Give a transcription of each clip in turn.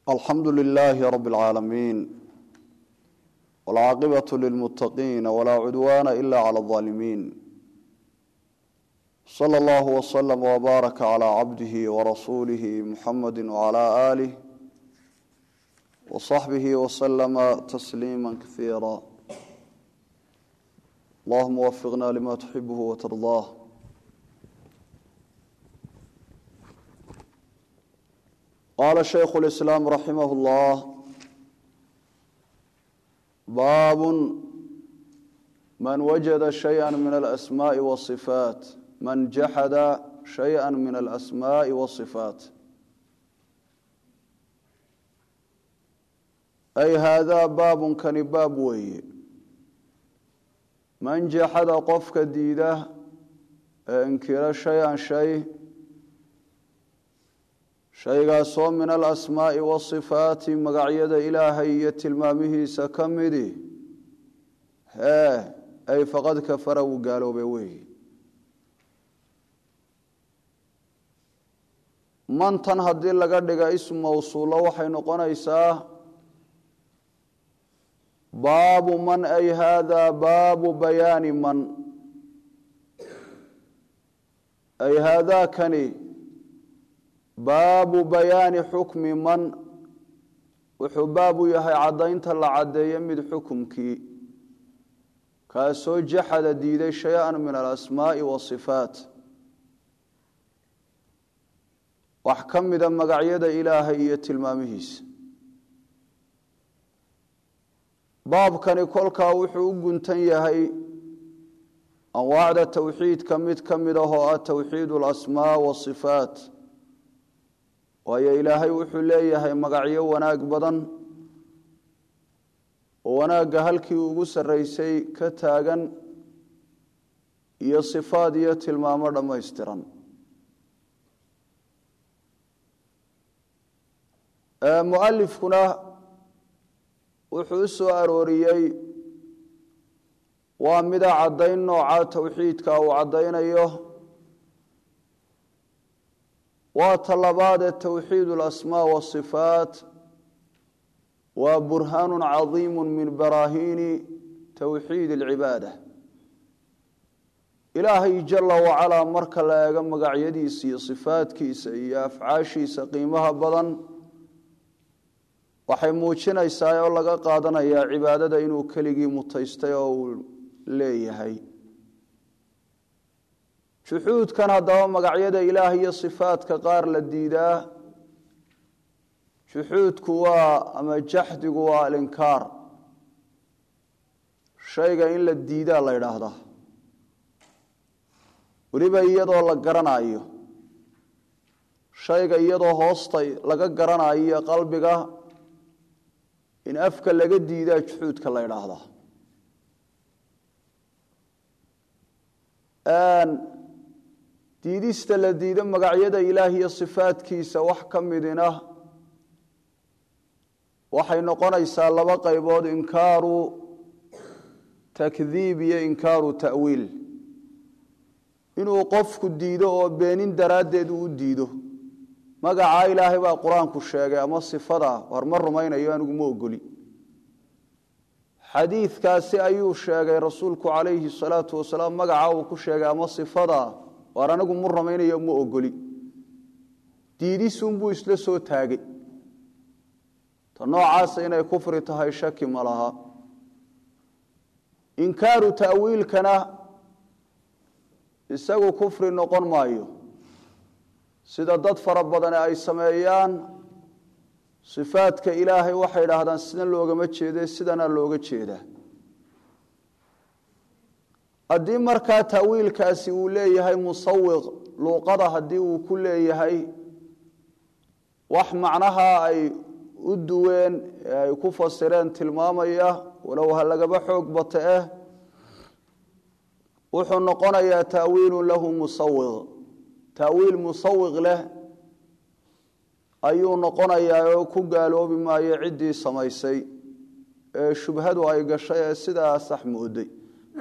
alxamdu lilaahi rabi اlcaalamiin wاlcaaqibaة lilmutaqiina walaa cudwaana ila clى اظaalimiin slى اllah wslm wbaaraka clى cabdihi warasuulihi muxamadi wclى aalih wصaxbihi wslama tasliima kaiira allahuma wafiqna lima tuxibh wtardah qala shaykhu اlislaam raximah اllah baab man wajada shayئa min alasmaءi wاصifaat man jaxada shayئa min alasmaءi wاصifaat ay haadaa baabun kani baab weeye man jaxada qofka diida ee inkira shay-an shay shaygaasoo min alasmaa'i wasifaati magacyada ilaahay iyo tilmaamihiisa ka midi hee ay faqad kafara wuu gaaloobay weeye mantan haddii laga dhiga ism mawsuulo waxay noqonaysaa baabu man ay haadaa baabu bayaani man ay haadaakani baabu bayaani xukmi man wuxuu baab u yahay caddaynta la caddeeye mid xukumkii kaasoo jaxada diiday shay-an min alasmaa'i wasifaat wax ka mida magacyada ilaahay iyo tilmaamihiisa baabkani kolkaa wuxuu u guntan yahay anwaacda towxiidka mid ka mid ah oo ah towxiid alasmaa wasifaat waayo ilaahay wuxuu leeyahay magacyo wanaag badan oo wanaagga halkii ugu sarraysay ka taagan iyo sifaad iyo tilmaamo dhammaystiran mualifkuna wuxuu u soo arooriyey waa mida caddayn nooca towxiidka uu caddaynayo waa talabaadee towxiid alasmaa wasifaat waa burhaanu cadiimu min baraahiini towxiid alcibaada ilaahay jala wacalaa marka la eego magacyadiisa iyo sifaadkiisa iyo afcaashiisa qiimaha badan waxay muujinaysaa oo laga qaadanayaa cibaadada inuu keligii mutaystay oo uu leeyahay juxuudkan haddaba magacyada ilaah iyo sifaadka qaar la diidaa juxuudku waa ama jaxdigu waa alinkaar shayga in la diidaa la yidhaahdaa weliba iyadoo la garanayo shayga iyadoo hoosta laga garanayo qalbiga in afka laga diidaa juxuudka la yidhaahdaa diidista la diido magacyada ilaah iyo sifaadkiisa wax ka midina waxay noqonaysaa laba qaybood inkaaru takdiib iyo inkaaru ta'wiil inuu qofku diido oo beenin daraaddeed uu u diido magacaa ilaahay baa qur-aanku sheegay ama sifada war ma rumaynayo anigu ma ogoli xadiidkaasi ayuu sheegay rasuulku calayhi salaatu wasalaam magaca uu ku sheegay ama sifada waar anigu mu rumaynayo ma ogoli diidisunbuu isla soo taagay ta noocaasa inay kufri tahay shaki ma laha inkaaru ta'wiilkana isagu kufri noqon maayo sida dad fara badane ay sameeyaan sifaadka ilaahay waxay idhaahdaan sidan loogama jeede sidanaa looga jeedaa haddii markaa ta'wiilkaasi uu leeyahay musawiq luuqada haddii uu ku leeyahay wax macnaha ay u duween ee ay ku fasireen tilmaamaya walow ha lagaba xoog bata eh wuxuu noqonayaa ta'wiilun lahu musawiq ta'wiil musawiq leh ayuu noqonayaa oo ku gaaloobi maayo ciddii samaysay ee shubhadu ay gashay ee sidaa sax mooday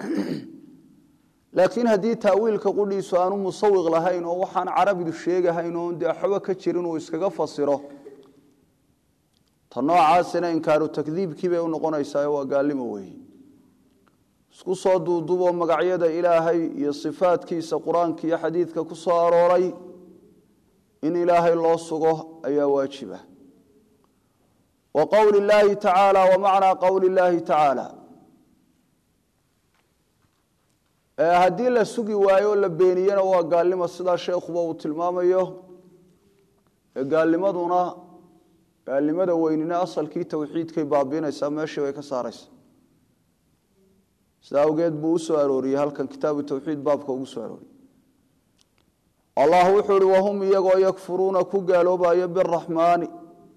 laakiin haddii taawiilka qudhiisu aanu musawiq lahayn oo waxaan carabidu sheegahayn oon dee waxba ka jirin uu iskaga fasiro ta noocaasina inkaaru takdiibkii bay u noqonaysaa waa gaalimo weeye isku soo duudubo magacyada ilaahay iyo sifaadkiisa qur-aanka iyo xadiidka ku soo arooray in ilaahay loo sugo ayaa waajiba wa qowli illaahi tacaala wa macnaa qowli illaahi tacaala haddii la sugi waayo oo la beeniyena waa gaalnimo sidaa sheekhuba uu tilmaamayo gaalnimaduna gaalnimada weynina asalkii towxiidkay baabiinaysaa meeshii bay ka saaraysa sida awgeed buu u soo arooriyey halkan kitaabu towxiid baabka ugu soo arooriyey allah wuxuu ihi wahum iyagoo yakfuruuna ku gaaloobayo biraxmaani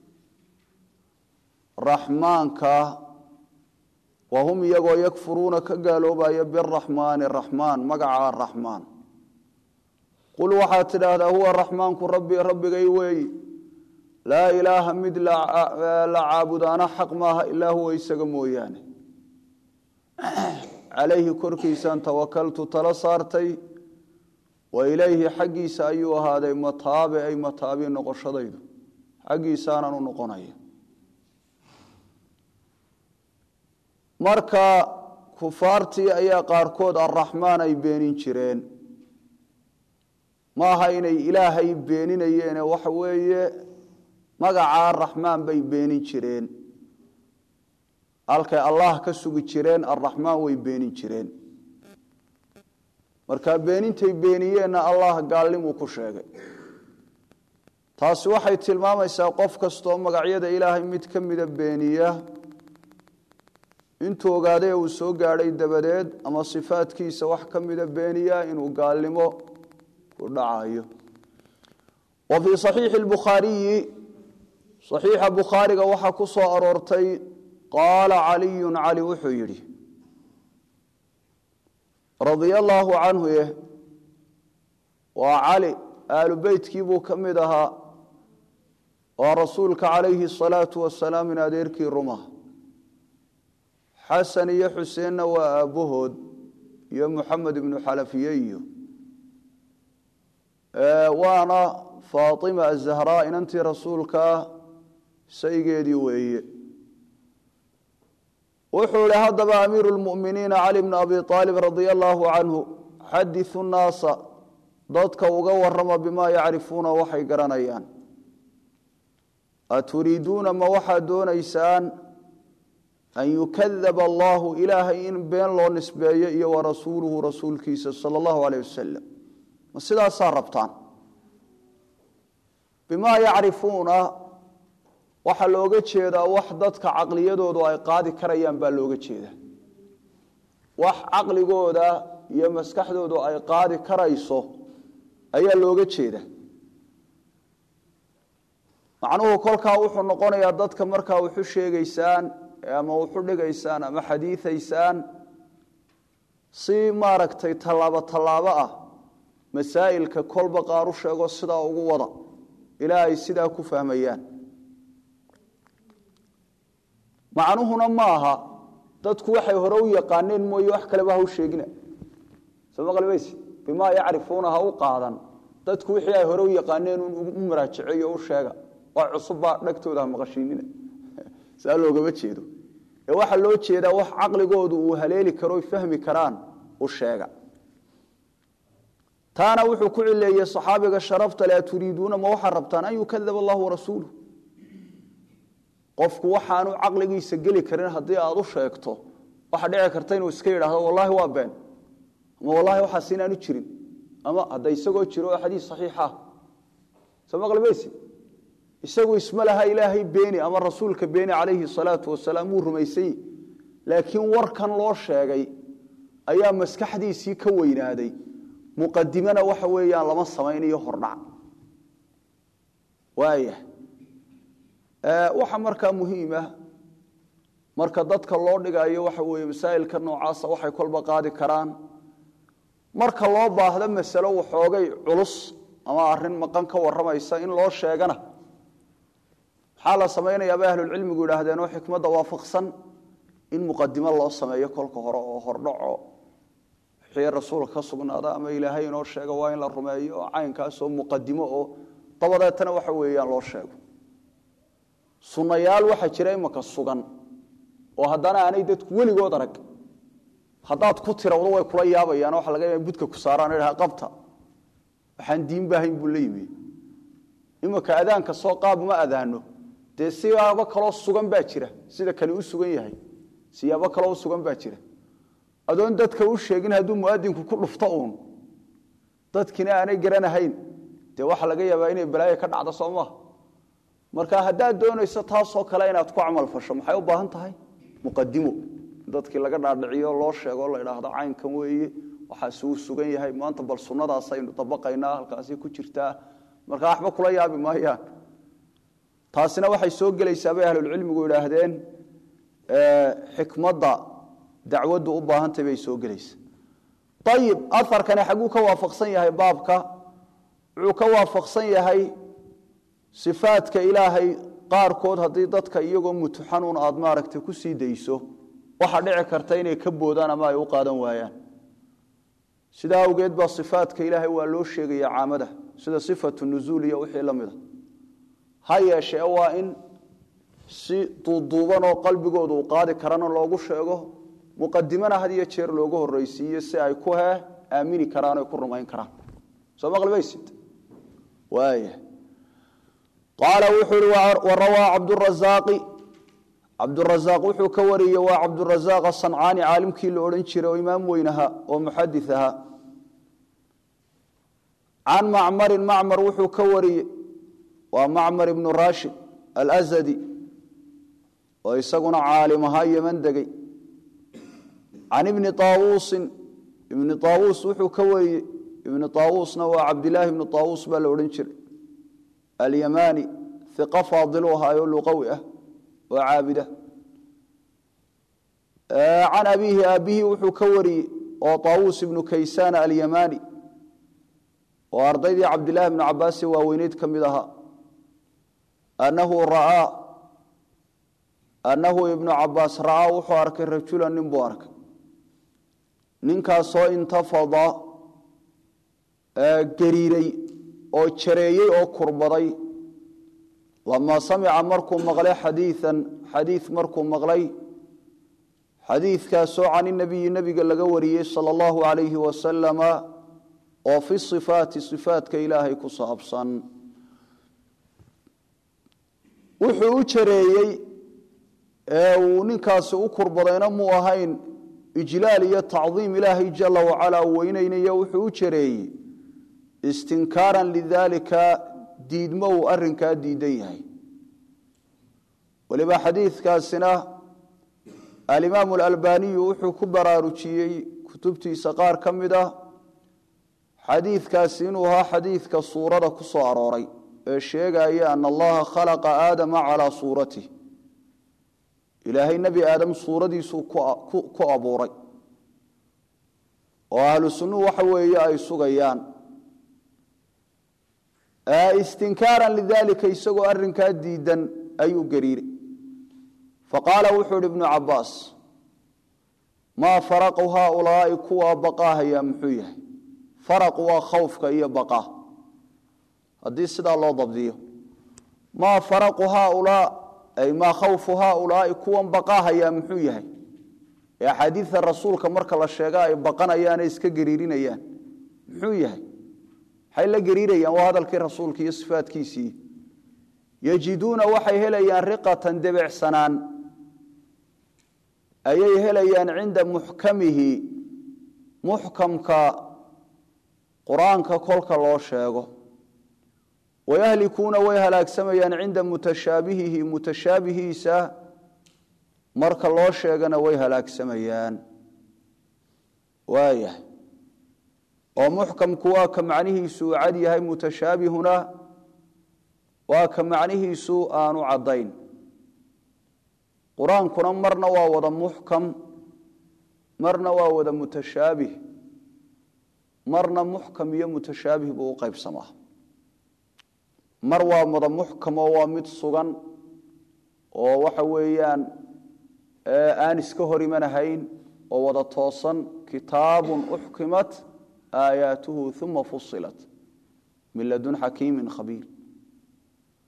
raxmaanka wahum iyagoo yakfuruuna ka gaaloobayo biraxmaani raxmaan magaca raxmaan qul waxaad tidhaahdaa huwa raxmaanku rabbi rabbigay weeyi laa ilaaha mid la caabudaana xaq maaha ilaa huwa isaga mooyaane calayhi korkiisaan tawakaltu tala saartay wa ilayhi xaggiisa ayuu ahaaday mataabe ay mataabi noqoshadaydu xaggiisaanan u noqonaya marka kufaartii ayaa qaarkood arraxmaan ay beenin jireen maaha inay ilaahay beeninayeene waxa weeye magacaa raxmaan bay beenin jireen halkay allah ka sugi jireen arraxmaan way beenin jireen marka beenintay beeniyeenna allah gaalnimuu ku sheegay taasi waxay tilmaamaysaa qof kastoo magacyada ilaahay mid ka mida beeniya intuu ogaaday uu soo gaadhay dabadeed ama sifaadkiisa wax ka mida beeniya inuu gaalnimo ku dhacayo wa fii saxiixi lbukhaariyi saxiixa bukhaariga waxaa ku soo aroortay qaala caliyun cali wuxuu yidhi radia allaahu canhu eh waa cali aalu beytkii buu ka mid ahaa waa rasuulka calayhi asalaatu wasalaam in adeerkii ruma xasan iyo xuseenna waa aabbahood iyo muxamed ibnu xalafiye iyo waana faatima azahraa inantii rasuulka saygeedii weeye wuxuu ihi haddaba amiiru lmuminiina cali bnu abi aalib radia allaahu canhu xadiu nnaasa dadka uga warama bimaa yacrifuuna waxay garanayaan aturiiduuna ma waxaad doonaysaan an yukadaba allahu ilaahay in been loo nisbeeyo iyo warasuuluhu rasuulkiisa sala allahu aleyh wasalam ma sidaasaa rabtaan bimaa yacrifuuna waxaa looga jeedaa wax dadka caqliyadoodu ay qaadi karayaan baa looga jeedaa wax caqligooda iyo maskaxdoodu ay qaadi karayso ayaa looga jeeda macnuhu kolkaa wuxuu noqonayaa dadka markaa wuxu sheegaysaan ama wuxu dhigaysaan ama xadiiaysaan si maaragtay tallaabo tallaabo ah masaa'ilka kolba qaar u sheego sidaa ugu wada ilaa ay sidaa ku fahmayaan macnuhuna ma aha dadku waxay hore u yaqaaneen mooye wax kaleba ha u sheegina soo maqlibays bimaa yacrifuuna ha u qaadan dadku wixii ay hore u yaqaaneen u maraajiceeyo u sheega waa cusubbaa dhagtooda ha maqashiinina saa loogama jeedo ee waxaa loo jeedaa wax caqligoodu uu haleeli karo oy fahmi karaan u sheega taana wuxuu ku cileeyey saxaabiga sharafta le turiiduuna ma waxaa rabtaan an yukadaba allahu warasuuluh qofku waxaanu caqligiisa geli karin haddii aad u sheegto waxa dhici karta inuu iska yidhaahdo wallaahi waa been ama wallaahi waxaas inaanu jirin ama hadda isagoo jiro oo xadiis saxiixa soo maqlimaysi isagu isma laha ilaahay beeni ama rasuulka beeni calayhi salaatu wasalaam wuu rumaysany laakiin warkan loo sheegay ayaa maskaxdiisii ka weynaaday muqadimana waxa weeyaan lama samaynayo hordhac waaya waxa markaa muhiima marka dadka loo dhigayo waxa weeye masaa'ilka noocaasa waxay kolba qaadi karaan marka loo baahdo masalo waxoogay culus ama arrin maqan ka warramaysa in loo sheegana maxaa la samaynayaa bay ahlulcilmigu yidhaahdeen oo xikmadda waafaqsan in muqadimo loo sameeyo kolka hore oo hordhaco wixii rasuulka ka sugnaada ama ilaahay inoo sheega waa in la rumeeyo oo caynkaasoo muqadimo oo dabadeetana waxa weeyaan loo sheego sunnayaal waxaa jira imaka sugan oo haddana aanay dadku weligood arag haddaad ku tirawdo way kula yaabayaan waxa laga yaaba budka ku saaraan idhaha qabta waxaan diinba ahayn buu la yimi imaka adaanka soo qaab ma adaano dee siyaabo kaloo sugan baa jira sida kani u sugan yahay siyaabo kaloo u sugan baa jira adoon dadka u sheegin hadduu muadinku ku dhufto uun dadkina aanay garanahayn dee waxaa laga yaabaa inay balaayo ka dhacdo soo maha marka haddaad doonayso taasoo kale inaad ku camal fasho maxay u baahan tahay muqadimo dadkii laga dhaadhiciyo loo sheego la idhaahdo caynkan weeye waxaasi uu sugan yahay maanta bal sunnadaasaynu dabaqaynaa halkaasi ku jirtaa marka waxba kula yaabi maayaan taasina waxay soo gelaysaa bay ahlulcilmigu idhaahdeen xikmadda dacwaddu u baahantay bay soo gelaysaa ayib aarkani xagguu ka waafaqsan yahay baabka wuxuu ka waafaqsan yahay sifaadka ilaahay qaarkood haddii dadka iyagoo mutuxanuun aad maaragtay ku sii dayso waxaa dhici karta inay ka boodaan ama ay u qaadan waayaan sidaa awgeed baa sifaadka ilaahay waa loo sheegaya caamada sida sifatu nuzuul iyo wixii la mida ha yeeshee waa in si duuduuban oo qalbigooda uu qaadi karana loogu sheego muqadimana had iyo jeer loogu horreysiiyo si ay ku he aamini karaan o ku rumayn karaan soo maqlimaysid waaya qaala wuxuu ihi warawaa cabdurazaaqi cabdurazaaq wuxuu ka wariyey waa cabdurazaaq asancaani caalimkii la odhan jiray oo imaam weyn ahaa oo muxadis ahaa can macmarin macmar wuxuu ka wariyey waa macmar ibnu rashid alazadi oo isaguna caalim ahaa yeman degey can ibni aawuusin ibni aawuus wuxuu ka wariyey ibni aawuusna waa cabdilaahi ibni aawuus baa la odhan jiray alyamani iqa faadilu ahaayo luqawi ah oo caabida can abiihi aabihii wuxuu ka wariyey oo taawuus ibnu kaysaan alyamani oo ardaydii cabdilaahi bnu cabaasi waaweyneyd ka mid ahaa anahu ra'aa annahu ibnu cabaas ra'aa wuxuu arkay rajulan nin buu arkay ninkaasoo intafada gariiray oo jareeyey oo kurbaday lamaa samica markuu maqlay xadiian xadiid markuu maqlay xadiidkaasoo can inabiyi nebiga laga wariyey sala allahu calayhi wasalama oo fi sifaati sifaatka ilaahay ku saabsan wuxuu u jareeyey ee uu ninkaasi u kurbadayna muu ahayn ijlaal iyo tacdiim ilaahay jala wacalaa weynaynayo wuxuu u jareeyey istinkaaran lidaalika diidmo uu arrinkaa diidan yahay weliba xadiidkaasina alimaamu alalbaniyu wuxuu ku baraarujiyey kutubtiisa qaar ka mid ah xadiidkaasi inuu ahaa xadiidka suurada ku soo arooray ee sheegaya ana allaha khalaqa aadama calaa suuratih ilaahay nebi aadam suuradiisuu ku abuuray oo ahlu sunnuhu waxa weeye ay sugayaan istinkaaran lidalika isagoo arrinkaa diidan ayuu gariiray faqaala wuxuu ihi ibnu cabaas maa faraqu haaulaai kuwaa baqaahayaa muxuu yahay faraqu waa khawfka iyo baqaa haddii sidaa loo dabdiyo maa faraqu haaulaa ay maa khawfu haaulaai kuwan baqaahayaa muxuu yahay ee axaadiidta rasuulka marka la sheega ay baqanayaane iska gariirinayaan muxuu yahay maxay la gariirayaan waa hadalkii rasuulka iyo sifaadkiisii yajiduuna waxay helayaan riqatan debecsanaan ayay helayaan cinda muxkamihi muxkamka qur-aanka kolka loo sheego wayahlikuuna way halaagsamayaan cinda mutashaabihihi mutashaabihiisa marka loo sheegana way halaagsamayaan waayahay oo muxkamku waa ka macnihiisu uu cad yahay mutashaabihuna waa ka macnihiisu aanu caddayn qur-aankuna marna waa wada muxkam marna waa wada mutashaabih marna muxkam iyo mutashaabih buu u qaybsamaa mar waa wada muxkam oo waa mid sugan oo waxa weeyaan aan iska hor imanahayn oo wada toosan kitaabun uxkimat aayaatuhu uma fusilat min ladun xakiimin khabiir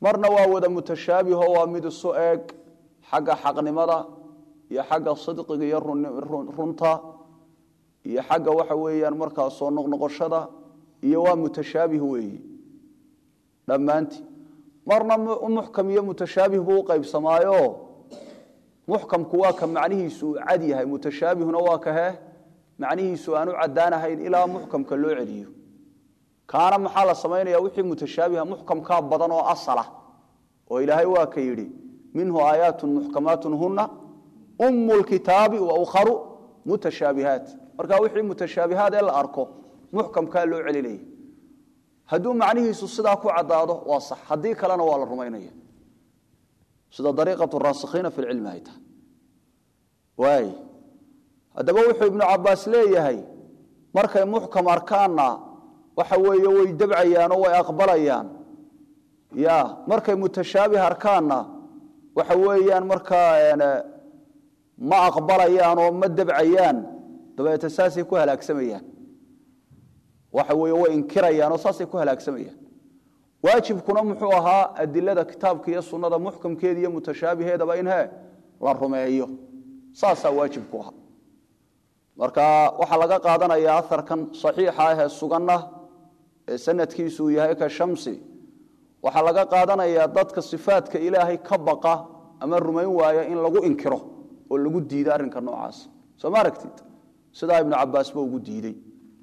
marna waa wada mutashaabiho waa mid isu eeg xagga xaqnimada iyo xagga sidqiga iyo runta iyo xagga waxa weeyaan markaa soo noqnoqoshada iyo waa mutashaabih weeyi dhammaantii marna muxkam iyo mutashaabih buu u qaybsamaayo muxkamku waa ka macnihiisu uu cad yahay mutashaabihuna waa kahe macnihiisu aan u caddaanahayn ilaa muxkamka loo celiyo kaana maxaa la samaynaya wixii mutashaabiha muxkamkaa badan oo asala oo ilaahay waa ka yidhi minhu aayaatun muxkamaatun huna umu lkitaabi wa ukharu mutashaabihaat marka wixii mutashaabihaad ee la arko muxkamkaa loo celinaya hadduu macnihiisu sidaa ku caddaado waa sax haddii kalena waa la rumaynaya sida dariiqatu raasikhiina fi lcilmi ay tahay waay haddaba wuxuu ibnu cabaas leeyahay markay muxkam arkaanna waxa weeye way dabcayaanoo way aqbalayaan ya markay mutashaabih arkaanna waxa weeyaan markaa ma aqbalayaan oo ma dabcayaan dabeete saasay ku halaagsamayaan waxa weeye way inkirayaan oo saasay ku halaagsamayaan waajibkuna muxuu ahaa adilada kitaabka iyo sunnada muxkamkeeda iyo mutashaabiheedaba in he la rumeeyo saasaa waajibku ahaa marka waxaa laga qaadanayaa aharkan saxiixa ah ee suganna ee sanadkiisu uu yahay ka shamsi waxaa laga qaadanayaa dadka sifaadka ilaahay ka baqa ama rumayn waaya in lagu inkiro oo lagu diido arrinka noocaas soo ma aragtid sidaa ibnu cabaasba ugu diidey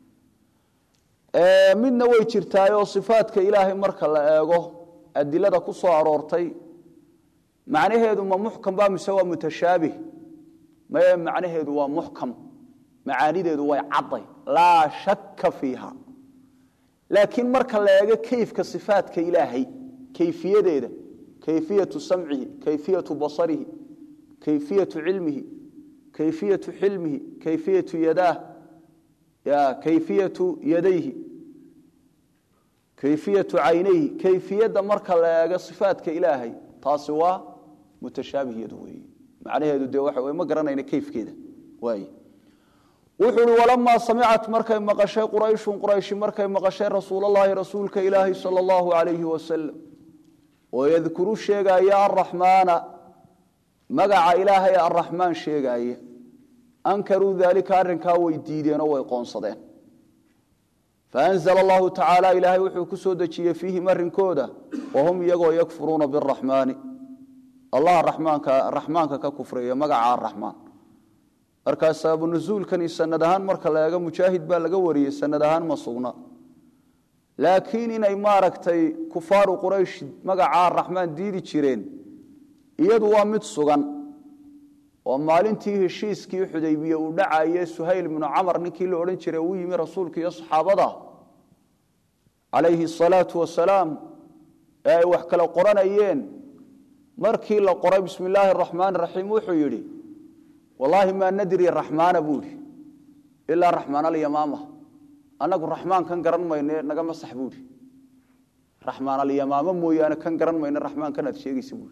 midna way jirtaayoo sifaadka ilaahay marka la eego adilada ku soo aroortay macnaheedu ma muxkam ba mise waa mutashaabih maye macnaheedu waa muxkam macaanideedu way cadday laa shakka fiiha laakiin marka la eego kayfka sifaadka ilaahay kayfiyadeeda kayfiyatu samcihi kayfiyatu basarihi kayfiyatu cilmihi kayfiyatu xilmihi kayfiyatu yadaah ya kayfiyatu yadayhi kayfiyatu caynayhi kayfiyadda marka la eego sifaadka ilaahay taasi waa mutashaabihiyadu weeye macnaheedu dee waxa weye ma garanayna kayfkeeda waaye wuxuu uhi walamaa samicat markay maqashay qurayshun qurayshi markay maqashay rasuulallaahi rasuulka ilaahi sala allahu calayhi wasalam oo yadkuru sheegaaya araxmaana magaca ilaahay araxmaan sheegaaya ankaruu daalika arrinkaa way diideenoo way qoonsadeen faanzla allahu tacaala ilaahay wuxuu ku soo dejiyey fiihim arrinkooda wahum iyagoo yakfuruuna biraxmaani allah raxmaanka raxmaanka ka kufreeya magaca araxmaan markaa sababu nusuulkani sanad ahaan marka la eego mujaahid baa laga wariyey sanad ahaan ma sugna laakiin inay maaragtay kufaaru quraysh magacaa raxmaan diidi jireen iyadu waa mid sugan oo maalintii heshiiskii xudaybiye uu dhacaye suhayl ibnu camar ninkii la odhan jiray uu yimi rasuulka iyo saxaabada calayhi asalaatu wasalaam ee ay wax kala qoranayeen markii la qoray bismi illaahi araxmaan raxiim wuxuu yidhi wallaahi maa nadri raxmaana buu idhi ilaa raxmaan alyamaama annagu raxmaan kan garan mayne naga masax buu idhi raxmaan alyamaama mooyaane kan garan mayne raxmaankan aad sheegaysa buui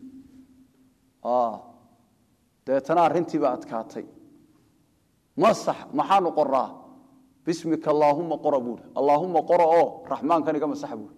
dabeetana arrintiiba adkaatay masax maxaanu qoraa bismika allaahuma qora buui allaahuma qora oo raxmaankan iga masax buui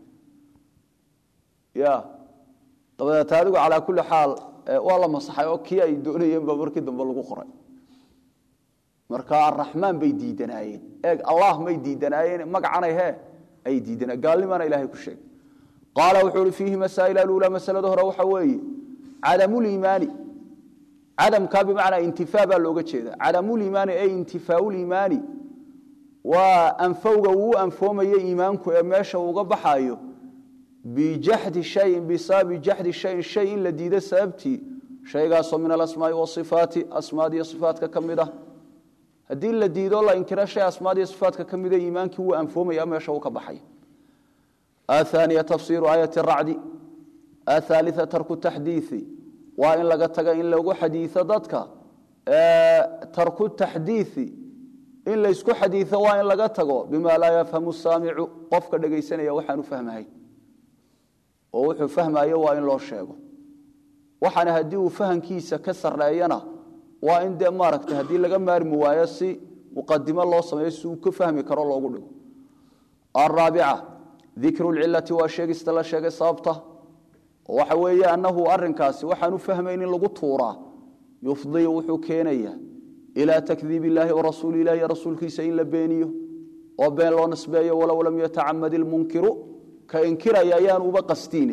ya dabadeeta adigu calaa kulli xaal waa la masaxay oo kii ay doonayeen baa markii dambe lagu qoray marka araxmaan bay diidanaayeen eeg allah may diidanaayeen magacanay he ay diidana gaalnimaana ilahay ku sheegay qaala wuxuu uhi fiihi masaa'il aluulaa masalada hore waxa weeye cadamuliimaani cadamkaa bimacnaa intifaa baa looga jeeda cadamuliimaani ay intifaaauliimaani waa anfowga uu anfoomayo iimaanku ee meesha uga baxayo bijaxdi shayin bisababi jaxdi shayin shay in la diido sababtii shaygaasoo min alasmaai wasifaati asmaad iyo sifaatka ka mid ah haddii la diido la inkiro shay asmaad iyo sifaatka ka mida iimaankii wuu anfoomaya meesha uu ka baxay athaniya tafsiiru aayati racdi athaalia tarku taxdiii waa in laga taga in lagu xadiio dadka tarku taxdiii in laysku xadiio waa in laga tago bima laa yafhamu saamicu qofka dhegaysanaya waxaan u fahmahay oo wuxuu fahmayo waa in loo sheego waxaana haddii uu fahamkiisa ka sareeyana waa in dee maaragtay haddii laga maarmi waayo si muqadimo loo sameeyo si uu ka fahmi karo loogu dhigo araabica dikru lcilati waa sheegista la sheegay sababta oo waxa weeye annahu arrinkaasi waxaan u fahmayn in lagu tuuraa yufdii wuxuu keenaya ilaa takdiib illaahi wa rasuuli ilahi rasuulkiisa in la beeniyo oo been loo nisbeeyo walow lam yatacamad ilmunkiru ka inkiraya ayaan uba qastiin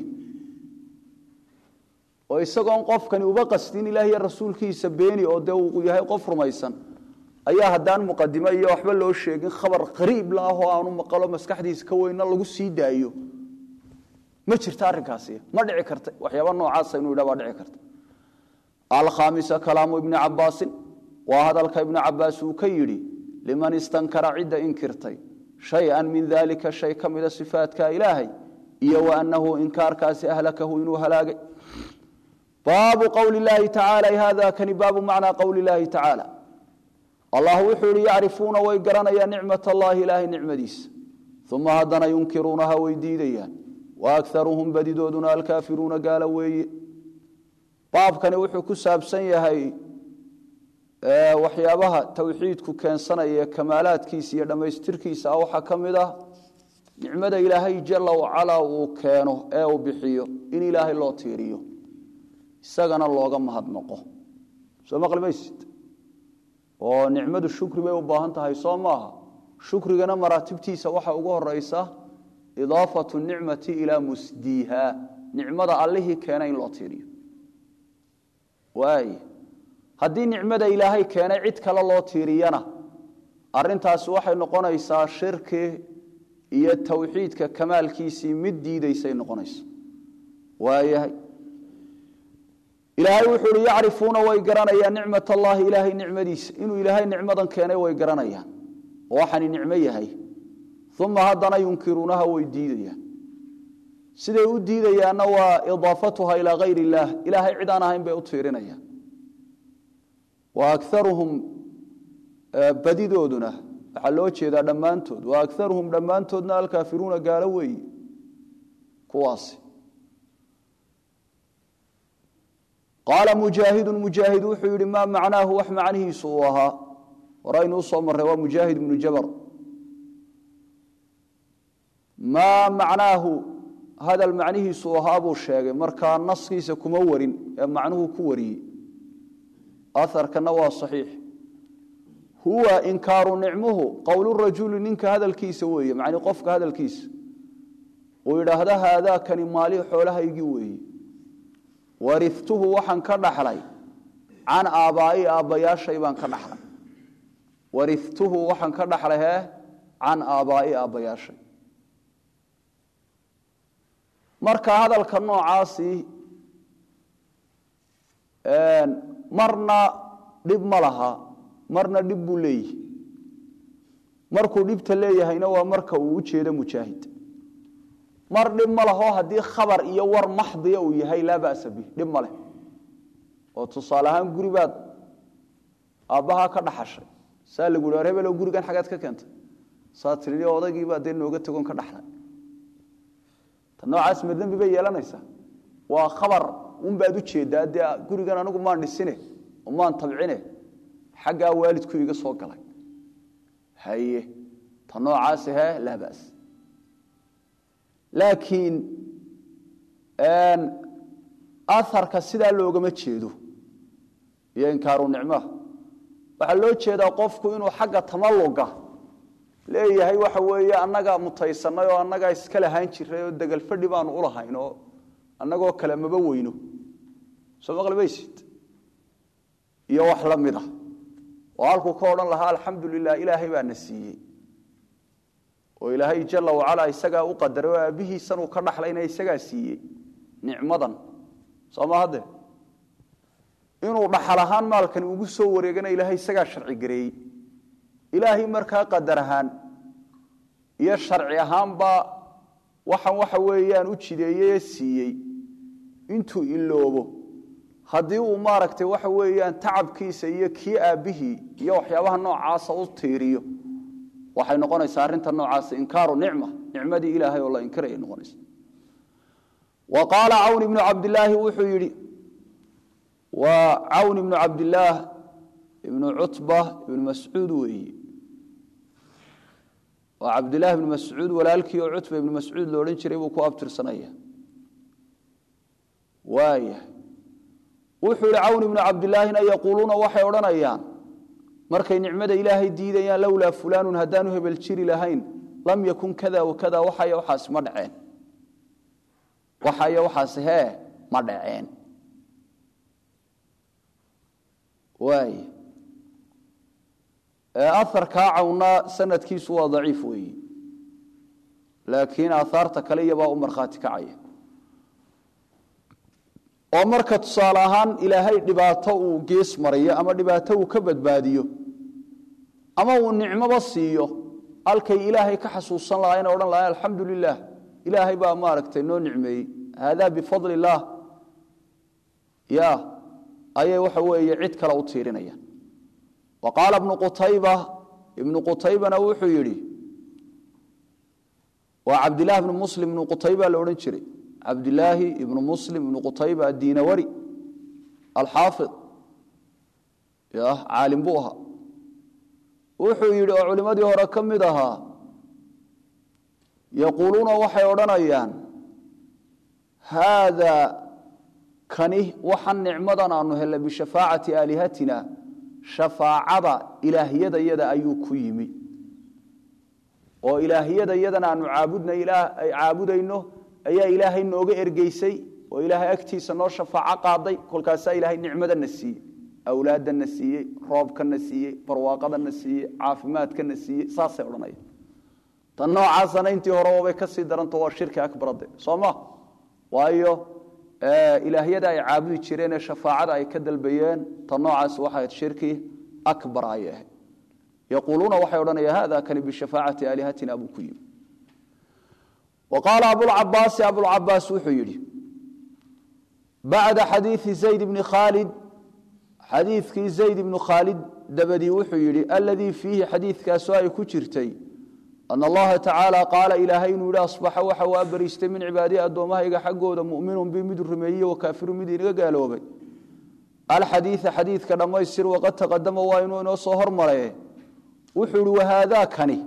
oo isagoon qofkani uba qastin ilaah iyo rasuulkiisa beeni oo dee uu yahay qof rumaysan ayaa haddaan muqadimo iyo waxba loo sheegin khabar qariib la ah oo aanu maqalo maskaxdiisa ka weynna lagu sii daayo ma jirta arrinkaasi ma dhici karta waxyaaba noocaasa inuu yidhah baa dhici karta alkhaamisa kalaamu ibni cabbaasin waa hadalka ibnu cabbaas uu ka yidhi liman istankara cidda inkirtay shay-an min daalika shay ka mida sifaatka ilaahay iyo wa annahu inkaarkaasi ahlakahu inuu halaagay baabu qowli illaahi tacaala hada kani baabu macnaa qowli illaahi tacaala allah wuxuu yihi yacrifuuna way garanayaan nicmat allahi ilaahay nicmadiisa uma haddana yunkiruunaha way diidayaan wa akaruhum badidooduna alkaafiruuna gaala weeye baabkani wuxuu ku saabsan yahay waxyaabaha towxiidku keensanaya ee kamaalaadkiisa iyo dhammaystirkiisa ah waxaa ka mid ah nicmada ilaahay jala wacalaa uu keeno ee uu bixiyo in ilaahay loo tiiriyo isagana looga mahadnaqo soo maqli maysid oo nicmadu shukri bay u baahan tahay soo maaha shukrigana maraatibtiisa waxaa ugu horeysa idaafatu nicmati ilaa musdiiha nicmada allihii keena in loo tiiriyo waay haddii nicmada ilaahay keenay cid kale loo tiiriyana arintaasi waxay noqonaysaa shirki iyo towxiidka kamaalkiisii mid diidaysay noqonaysa waayahay ilaahay wuxuu uhi yacrifuuna way garanayaan nicmat allahi ilaahay nicmadiisa inuu ilaahay nicmadan keenay way garanayaan oo waxani nicmo yahay uma haddana yunkiruunaha way diidayaan siday u diidayaanna waa idaafatuha ilaa hayr illaah ilaahay cid aan ahayn bay u tiirinayaan wa akaruhum badidooduna waxaa loo jeedaa dhammaantood wa akaruhum dhammaantoodna alkaafiruuna gaalo weeye kuwaasi qaala mujaahidu mujaahid wuxuu yihi maa macnaahu wax macnihiisu uu ahaa horaynu usoo marray waa mujaahid ibnu jabar maa macnaahu hadal macnihiisu uu ahaa buu sheegay markaa naskiisa kuma warin ee macnuhu ku wariyey aharkana waa saxiix huwa inkaaru nicmuhu qowlurajuli ninka hadalkiisa weeye macni qofka hadalkiisa uu yidhaahda haadaakani maalihi xoolahaygii weeye warituhu waxaan ka dhaxlay can aabbaai aabbayaashay baan ka dhaxlay warituhu waxaan ka dhaxlay hee can aabbaai aabbayaashay marka hadalka noocaasi marna dhib ma laha marna dhib buu leeyihi markuu dhibta leeyahayna waa marka uu u jeedo mujaahid mar dhib ma laho haddii khabar iyo war maxdiya uu yahay laa ba'sa bih dhib ma leh oo tusaale ahaan guri baad aabbahaa ka dhaxashay saa lagu hi hebelo gurigan xagaad ka keentay saa tii odaygiibaa dee nooga tegon ka dhaxlay ta noocaas ma dembi bay yeelanaysaa waa khabar unbaad u jeedaa dee gurigan anigu maan dhisine oo maan tabcine xaggaa waalidku iga soo galay haye ta noocaasi he laa bas laakiin aharka sidaa loogama jeedo iyo inkaaru nicmaha waxaa loo jeedaa qofku inuu xagga tamaluga leeyahay waxa weeye annaga mutaysanay oo annagaa iska lahaan jiray oo degal fadhi baanu ulahayn oo annagoo kale maba weyno soo maqlimaysid iyo wax la mid ah oo halkuu ka odhan lahaa alxamdu lilah ilaahay baa na siiyey oo ilaahay jala wacalaa isagaa u qadaray oo aabbihiisanuu ka dhaxlayna isagaa siiyey nicmadan soo ma hadde inuu dhaxal ahaan maalkani ugu soo wareegana ilaahay isagaa sharci gareeyey ilaahay markaa qadar ahaan iyo sharci ahaanba waxaan waxa weeyaan u jideeyey siiyey intuu iloobo haddii uu maaragtay waxa weeyaan tacabkiisa iyo kii aabbihii iyo waxyaabaha noocaasa u tiiriyo waxay noqonaysaa arrinta noocaasa inkaaru nicma nicmadii ilaahay oo la inkirayay noqonaysa wa qaala cawn ibnu cabdilaahi wuxuu yidhi waa cawn ibnu cabdilaah ibnu cutba ibnu mascuud weeye waa cabdilahi ibnu mascuud walaalkii oo cutba ibnu mascuud lo odhan jiray buu ku abtirsanaya waaya wuxuu yihi cawn ibnu cabdilaahina yaquuluuna waxay odhanayaan markay nicmada ilaahay diidayaan lowlaa fulaanun haddaanu hebel jiri lahayn lam yakun kada wakada waxay waxaas ma dhaceen waxay waxaas hee ma dhaceen waay aharkaa cawna sanadkiisu waa daciif weeyi laakiin aahaarta kale iyabaa u markhaati kacaya oo marka tusaale ahaan ilaahay dhibaato uu gees mariyo ama dhibaato uu ka badbaadiyo ama uu nicmoba siiyo halkay ilaahay ka xasuusan lahaa ina odhan lahaa alxamdu lilah ilaahay baa maaragtay noo nicmeeyey haadaa bifadli illaah ya ayay waxa weeye cid kale u tiirinayaan wa qaala ibnu qutayba ibnu qutaybana wuxuu yidhi waa cabdillahi ibnu muslim ibnu qutayba la odhan jiray cabdilaahi ibnu muslim ibnu qutayba addiinawari alxaafid ya caalim buu ahaa wuxuu yidhi oo culimmadii hore ka mid ahaa yaquuluuna waxay odhanayaan haadaa kani waxan nicmadan aanu hellay bishafaacati aalihatina shafaacada ilaahyadayada ayuu ku yimi oo ilaahyadayadan aanu caabudnay ay caabudayno ayaa ilaahay nooga ergeysay oo ilaahay agtiisa noo shafaaco qaaday kolkaasaa ilaahay nicmadana siiyey awlaadana siiyey roobkana siiyey barwaaqadana siiyey caafimaadkana siiyey saasay odhanaya tan noocaasana intii hore waabay ka sii daranto waa shirki akbarade soo ma waayo ilaahyada ay caabudi jireen ee shafaacada ay ka dalbayeen tan noocaas waxay ahayd shirki akbar ayay ahayd yaquuluuna waxay odhanayaan hada kani bishafaacati aalihatina buu ku yimi wa qaala abulcabaasi abulcabaas wuxuu yidhi bacda xadiidi zayd bni khaalid xadiidkii zayd ibnu khaalid dabadii wuxuu yidhi aladii fiihi xadiidkaasoo ay ku jirtay ana allaha tacaala qaala ilaahay inuu yidhi asbaxa waxa uu abariistay min cibaadihi addoommahayga xaggooda mu'minun bi mid rumeeyey wa kaafirun mid inaga gaaloobay alxadiida xadiidka dhammaystir waqad taqadama waa inuu inoo soo hormare wuxuu ihi wahaadaa kani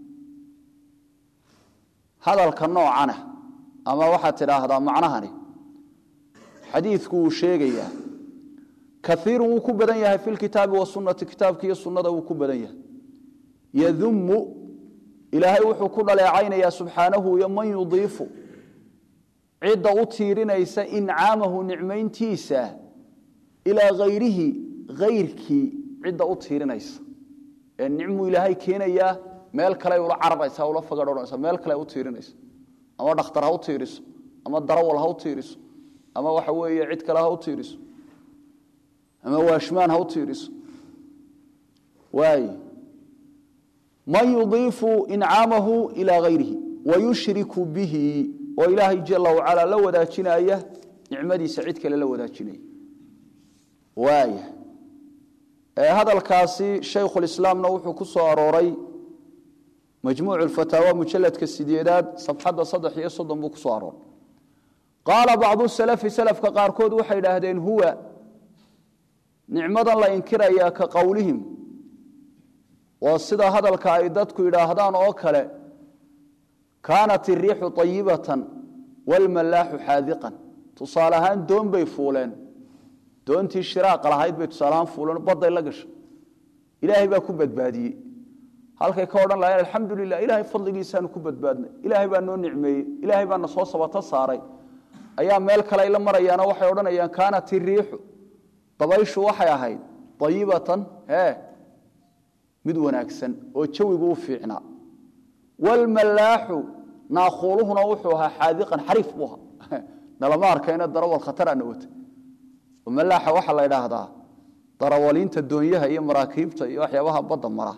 hadalka noocana ama waxaad tidhaahdaa macnahani xadiidku wuu sheegayaa kaiirun wuu ku badan yahay fi lkitaabi wasunati kitaabka iyo sunnada wuu ku badan yahay yadumu ilaahay wuxuu ku dhaleecaynayaa subxaanahu iyo man yudiifu cidda u tiirinaysa incaamahu nicmayntiisa ilaa hayrihi hayrkii cidda u tiirinaysa ee nicmuu ilaahay keenayaa meel kale ula cararaysa ula fagadhoonaysa meel kale u tiirinaysa ama dhakhtar ha u tiiriso ama darawal ha u tiiriso ama waxa weeye cid kale ha u tiiriso ama waashmaan ha u tiiriso waay man yudiifu incaamahu ilaa hayrihi wayushriku bihi oo ilaahay jala wacala la wadaajinaya nicmadiisa cid kale la wadaajinaya waaya hadalkaasi shaykhulislaamna wuxuu ku soo arooray majmuucu lfataawa mujaladka sideedaad safxadda saddex iyo soddon buu ku soo arooray qaala bacdu salafi salafka qaarkood waxay idhaahdeen huwa nicmadan la inkirayaa ka qowlihim waa sida hadalka ay dadku yidhaahdaan oo kale kaanat iriixu ayibatan waalmallaaxu xaadiqan tusaale ahaan doon bay fuuleen doontii shiraaqa lahayd bay tusaaleahaan fuuleen badday la gashay ilaahay baa ku badbaadiyey halkay ka odhan lahayeen alxamdu lilah ilaahay fadligiisaanu ku badbaadnay ilaahay baa noo nicmeeyey ilaahay baana soo sabato saaray ayaa meel kale ay la marayaanoo waxay odhanayaan kaanat iriixu dabayshu waxay ahayd ayibatan e mid wanaagsan oo jawigu u fiicnaa wlmallaaxu naakuuluhuna wuxuu ahaa xaadiqan xariif buu ahaa nalama arkayna darawal khatarana wata malaaxa waxaa la idhaahdaa darawaliinta doonyaha iyo maraakiibta iyo waxyaabaha badda mara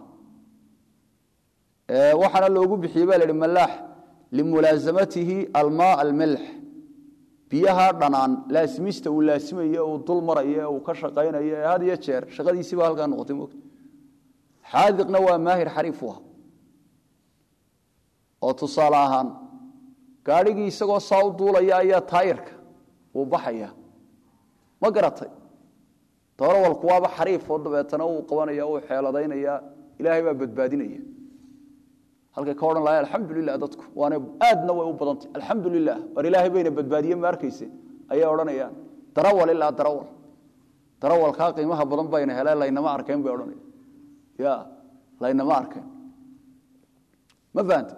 waxaana loogu bixiyey ba la hi malaax limulaasamatihi almaa almelx biyaha dhanaan laasimista uu laasimayo uu dul marayo ee uu ka shaqaynayo ee had iyo jeer shaqadiisiiba halkaa noqotay mota xaadiqna waa maahir xariif u ah oo tusaale ahaan gaadhigii isagoo saa u duulaya ayaa taayirka uu baxaya ma garatay darawalku waaba xariif oo dabeetana uu qabanaya uu xeeladaynaya ilaahay baa badbaadinaya halkay ka odhan lahay alxamdu lilah dadku waana aadna way u badantay alxamdu lilah war ilaahay bayna badbaadiye ma arkayse ayay odhanayaan darawal ilaa darawal darawalkaa qiimaha badan bayna heleen laynama arkeen bay odhanaya ya laynama arkeen ma fahanta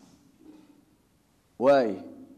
waay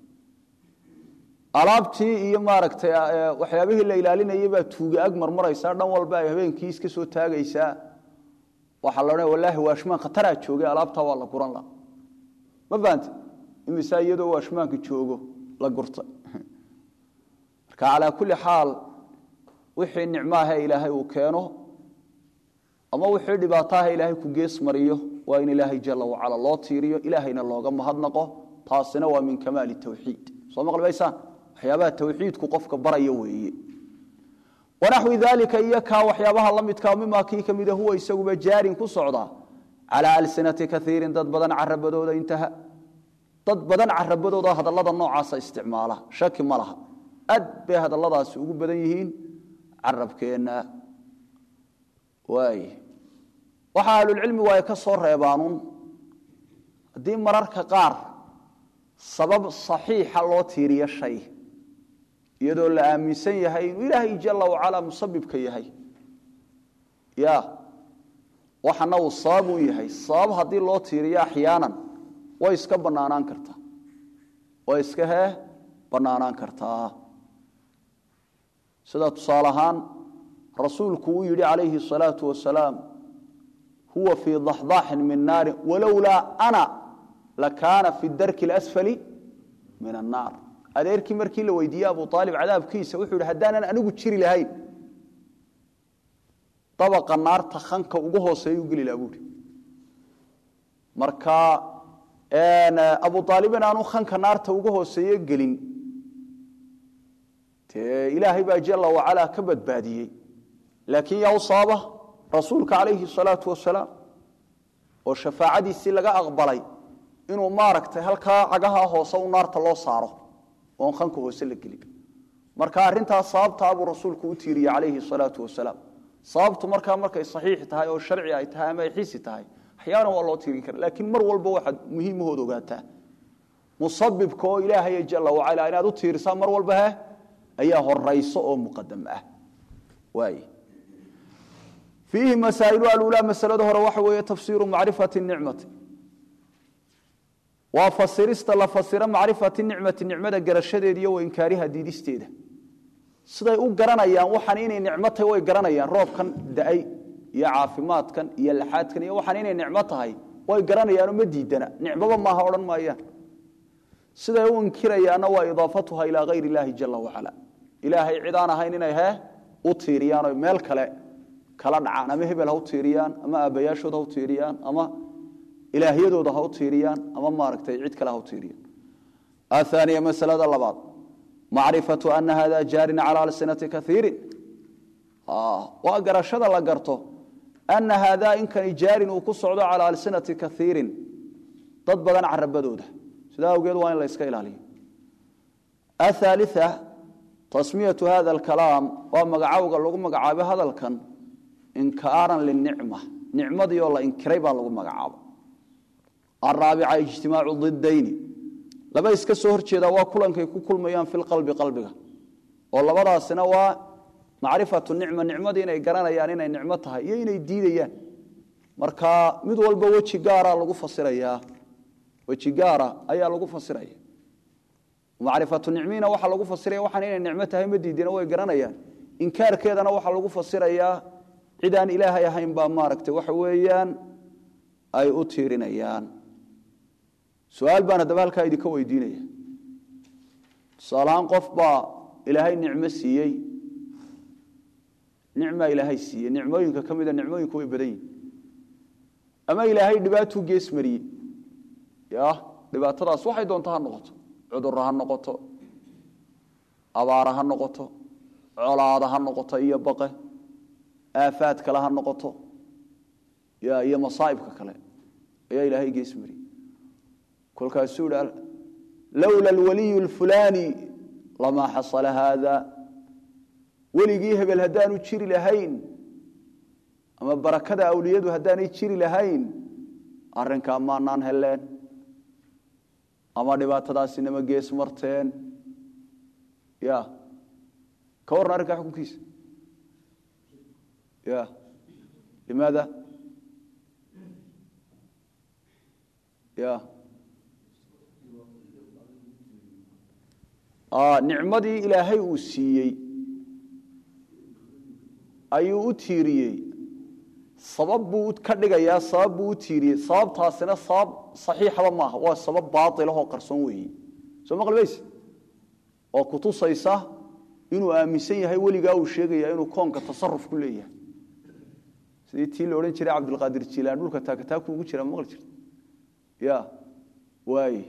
alaabtii iyo maaragtay waxyaabihii la ilaalinayay baa tuuga ag marmaraysaa dhan walba ay habeenkii iska soo taagaysaa waxaa la odhanaya wallaahi waashmaan khataraa joogay alaabtaa waa la guran la ma fahante imisaa iyadoo waashmaanka joogo la gurtay marka calaa kulli xaal wixii nicmaahe ilaahay uu keeno ama wixii dhibaataaha ilaahay ku gees mariyo waa in ilaahay jala wacala loo tiiriyo ilaahayna looga mahadnaqo taasina waa min kamaali tawxiid soo maqlimaysaan waxyaabaha tawxiidku qofka baraya weeye wanaxwi daalika iyo kaa waxyaabaha la midkaa mimaa kii ka mida huwa isaguba jaarin ku socdaa calaa alsinati kaiirin dad badan carabadooda intaha dad badan carabadooda hadallada noocaasa isticmaala shaki ma laha aad bay hadalladaasi ugu badan yihiin carabkeenna waay waxa ahlulcilmigu ay ka soo reebaanuun haddii mararka qaar sabab saxiixa loo tiiriyo shay iyadoo la aaminsan yahay inuu ilaahay jala wacalaa musabibka yahay ya waxana uu sabab u yahay sabab haddii loo tiiriyo axyaanan way iska banaanaan kartaa way iska hee banaanaan kartaa sida tusaale ahaan rasuulku uu yidhi calayhi الsalaau wasalaam huwa fii daxdaxin min naari walowlaa ana lakaana fi darki اlasfali min annaar adeerkii markii la weydiiyey abu aalib cadaabkiisa wuxuu yidhi haddaanan anigu jiri lahayn dabaqa naarta khanka ugu hooseeya u geli laha buuhi marka abu aalibin aanu khanka naarta uga hooseeye gelin dee ilaahay baa jala wacalaa ka badbaadiyey laakiin yaa u sababa rasuulka calayhi salaau wasalaam oo shafaacadiisii laga aqbalay inuu maaragtay halkaa cagaha hoose u naarta loo saaro oon khanka hoose la gelin marka arrintaas sababtaa buu rasuulku u tiiriyey calayhi salaau wasalaam sababtu markaa markay saxiix tahay oo sharci ay tahay ama ay xisi tahay axyaana waa loo tiirin kara laakiin mar walba waxaad muhiimahood ogaataa musabibka oo ilaahay jala wacala inaad u tiirisaa mar walba he ayaa horayso oo muqadam ah waay fiihi masaa'ilu alulaa masalada hore waxa weeye tafsiiru macrifati nicmati waa fasirista la fasiro macrifati nicmati nicmada garashadeeda iyo wainkaariha diidisteeda siday u garanayaan waxaan inay nicmo tahay way garanayaan roobkan da-ay iyo caafimaadkan iyo laxaadkan iyo waxaan inay nicmo tahay way garanayaanoo ma diidana nicmoba maaha odhan maayaan siday u inkirayaanna waa idaafatuha ilaa hayr illaahi jala wacala ilaahay cid aan ahayn inay hee u tiiriyaan o meel kale kala dhacaan ama hebel ha u tiiriyaan ama aabbayaashood ha u tiiriyaan ama ilaahyadooda ha u tiiriyaan ama maaragtay cid kale ha u tiiriyaan ahaaniya masalada labaad macrifatu ana hada jaarin cala alsinati kaiirin waa garashada la garto ana haadaa inkani jaarin uu ku socdo calaa alsinati kaiirin dad badan carabadooda sidaa awgeed waa in la yska ilaaliyo athaalia tasmiyatu hada alkalaam waa magacowga lagu magacaabay hadalkan inkaaran linicma nicmadii oo la inkiray baa lagu magacaaba araabica ijtimaacu didayni laba iska soo horjeeda waa kulankay ku kulmayaan fi lqalbi qalbiga oo labadaasina waa macrifatu nicma nicmadii inay garanayaan inay nicmo tahay iyo inay diidayaan marka mid walba weji gaara lagu fasirayaa weji gaara ayaa lagu fasiraya macrifatu nicmiina waxaa lagu fasiraya waxaan inay nicmo tahay ma diidina way garanayaan inkaarkeedana waxaa lagu fasirayaa cid aan ilaahay ahayn baa maaragtay waxa weeyaan ay u tiirinayaan su-aal baan haddaba halkaa idinka weydiinaya tusaalahaan qof baa ilaahay nicmo siiyey nicmaa ilaahay siiyey nicmooyinka ka mida nicmooyinku way badan yihin ama ilaahay dhibaatuu gees mariyey ya dhibaatadaas waxay doonto ha noqoto cudurro ha noqoto abaara ha noqoto colaada ha noqoto iyo baqe aafaad kale ha noqoto ya iyo masaa'ibka kale ayaa ilaahay gees mariyey kolkaasuu hi lowla alwaliyu alfulaani lamaa xasala haada weligii hebel haddaanu jiri lahayn ama barakada awliyadu haddaanay jiri lahayn arrinkaa maanaan heleen ama dhibaatadaasinama gees marteen ya ka warran arrinkaa xukunkiisa ya limaada ya nicmadii ilaahay uu siiyey ayuu u tiiriyey sabab buu ka dhigayaa sabab buu u tiiriyey sababtaasina sabab saxiixaba maaha waa sabab baailahoo qarsoon weeye soo maqlimayse oo kutusaysa inuu aaminsan yahay weligaa uu sheegaya inuu koonka tasaruf ku leeyahay sidii tii la odhan jiray cabdilqaadir jilaan dhulka taakataaku ugu jira maqli jirta ya waay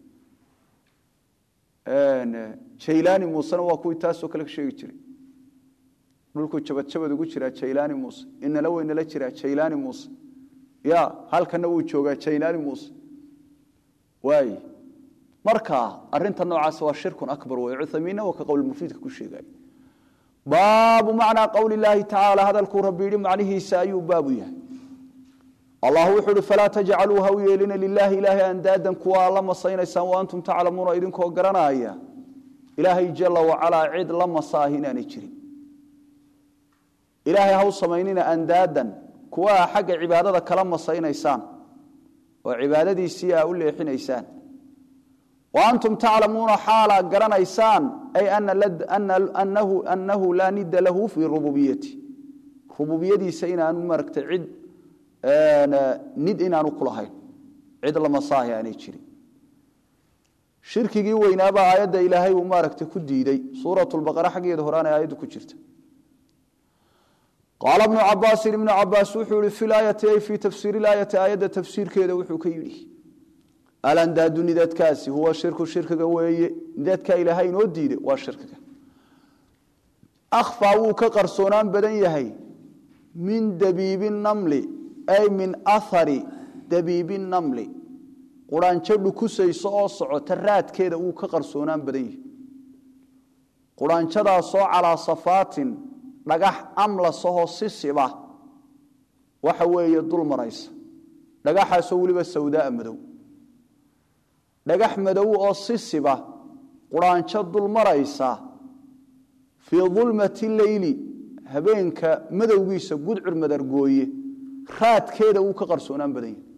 jaylaani muusena waa kuwii taasoo kale ka sheegi jiray dhulkuu jabadjabad ugu jiraa jaylaani muuse inala weynala jiraa jaylaani muuse ya halkana wuu joogaa jaylaani muuse waay marka arinta noocaas waa shirkun akbar wey cuthamiinna waa ka qowlmufiidka ku sheegay baabu macnaa qowli illaahi tacaala hadalkuu rabbi yidhi macnihiisa ayuu baabu yahay allah wuxuu uhi falaa tajcaluu ha u yeelina lilaahi ilaahay andaadan kuwa la masaynaysaan wa antum taclamuuna idinkoo garanaya ilaahay jala wacalaa cid la masaahi inaanay jirin ilaahay ha u samaynina andaadan kuwa a xagga cibaadada kala masaynaysaan oo cibaadadiisii a u leexinaysaan wa antum taclamuuna xaalaa garanaysaan ay anahu laa nida lahu fii rububiyati rububiyadiisa inaanu maragtay cid nid inaanu ku lahayn cid lamasaahi aanay jirin shirkigii weynaabaa aayadda ilaahay uu maaragtay ku diiday suurat lbaqara xaggeeda horaana aayaddu ku jirta qaala bnu cabaasin ibnu cabaas wuxuu yihi fi laayati ay fii tafsiiri laayati aayadda tafsiirkeeda wuxuu ka yidhi alandaadu nidadkaasi huwa shirku shirkiga weeye nidadkaa ilaahay inoo diiday waa shirkiga akhfaa wuu ka qarsoonaan badan yahay min dabiibi namli ay min ahari dabiibi namli quraanjo dhukusayso oo socota raadkeeda wuu ka qarsoonaan badan yahay quraanjadaasoo calaa safaatin dhagax amlasahoo si siba waxa weeye dul maraysa dhagaxaasoo weliba sawdaaa madow dhagax madow oo si siba quraanjo dul maraysa fii dulmati leyli habeenka madowgiisa gudcur madargooye raadkeeda wuu ka qarsoonaan badan yahay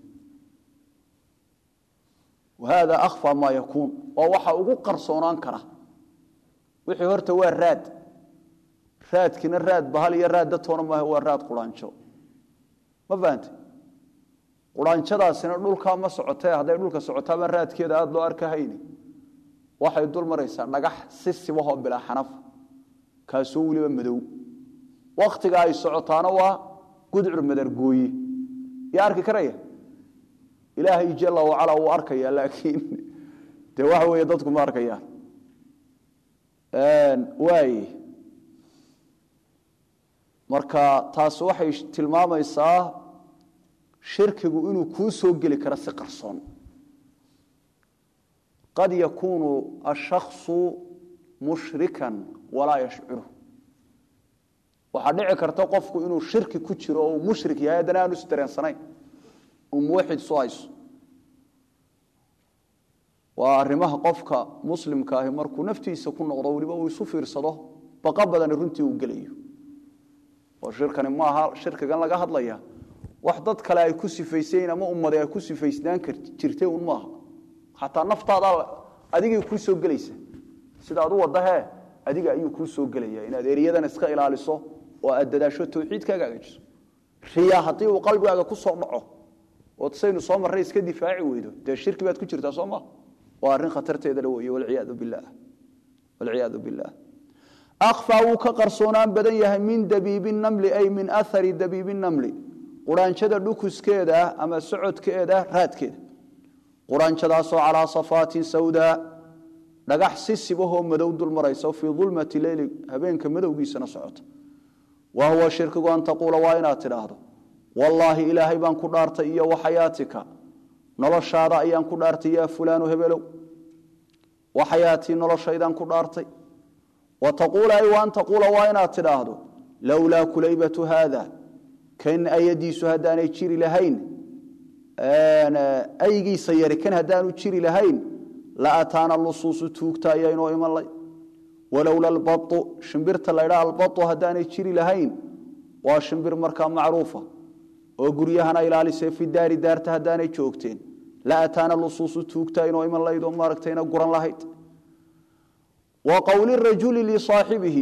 wahada akhfa maa yakuun waa waxa ugu qarsoonaan kara wixii horta waa raad raadkiina raad bahal iyo raad datoona maaha waa raad quraanjo ma fahante quraanjadaasina dhulkaa ma socotee hadday dhulka socotaaba raadkeeda aada loo arkahayni waxay dul maraysaa dhagax si sibahoo bilaa xanaf kaasoo weliba madow wakhtiga ay socotaana waa gudcur madargooye yaa arki karaya ilaahay jala wacala wuu arkaya laakiin dee waxa weeye dadku ma arkayaan waay marka taas waxay tilmaamaysaa shirkigu inuu kuu soo geli karo si qarsoon qad yakuunu ashakصu mushrikan walaa yashcuru waxaa dhici karta qofku inuu shirki ku jiro oo uu mushrik yahay haddana aanu isdareensanayn uu muwaxid isu hayso waa arrimaha qofka muslimka ahi markuu naftiisa ku noqdo weliba uu isu fiirsado baqa badani runtii uu gelayo oo shirkani maaha shirkigan laga hadlaya wax dad kale ay ku sifayseen ama ummadi ay ku sifaysnaan jirtay un maaha xataa naftaada adigay kuu soo gelaysa sida ad u wadahee adiga ayuu kuu soo gelaya inaad eriyadan iska ilaaliso oo aad dadaasho tawxiidkaaga agajiso riya haddii uu qalbigaaga ku soo dhaco ood saynu soo marray iska difaaci weydo dee shirki baad ku jirtaa soo maa waa arrin khatarteedala wey walciyaadu bilah walciyaadu bilah akhfaa wuu ka qarsoonaan badan yahay min dabiibi namli ay min ahari dabiibi namli quraanjada dhukuskeeda ama socodkeeda raadkeeda quraanjadaasoo calaa safaatin sawdaa dhagax si sibahoo madow dul maraysa fii dulmati leyli habeenka madowgiisana socota wa huwa shirkigu an taquula waa inaad tidhaahdo wallaahi ilaahay baan ku dhaartay iyo waxayaatika noloshaada ayaan ku dhaartay yaa fulaanu hebelow waxayaatii noloshaydaan ku dhaartay wa taquula ay wa an taquula waa inaad tidhaahdo lowlaa kulaybatu haada kan ayadiisu haddaanay jiri lahayn aygiisa yari kan haddaanu jiri lahayn la ataana lusuusu tuugta ayaa inoo iman lay walowla albau shimbirta la ydhaa albau haddaanay jiri lahayn waa shimbir markaa macruufa oo guryahana ilaalisee fi daari daarta haddaanay joogteen la ataana lusuusu tuugta inoo iman lahayd oo maaragtayna guran lahayd wa qowli rajuli lisaaxibihi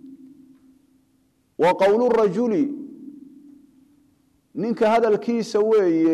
wa qowlu rajuli ninka hadalkiisa weeye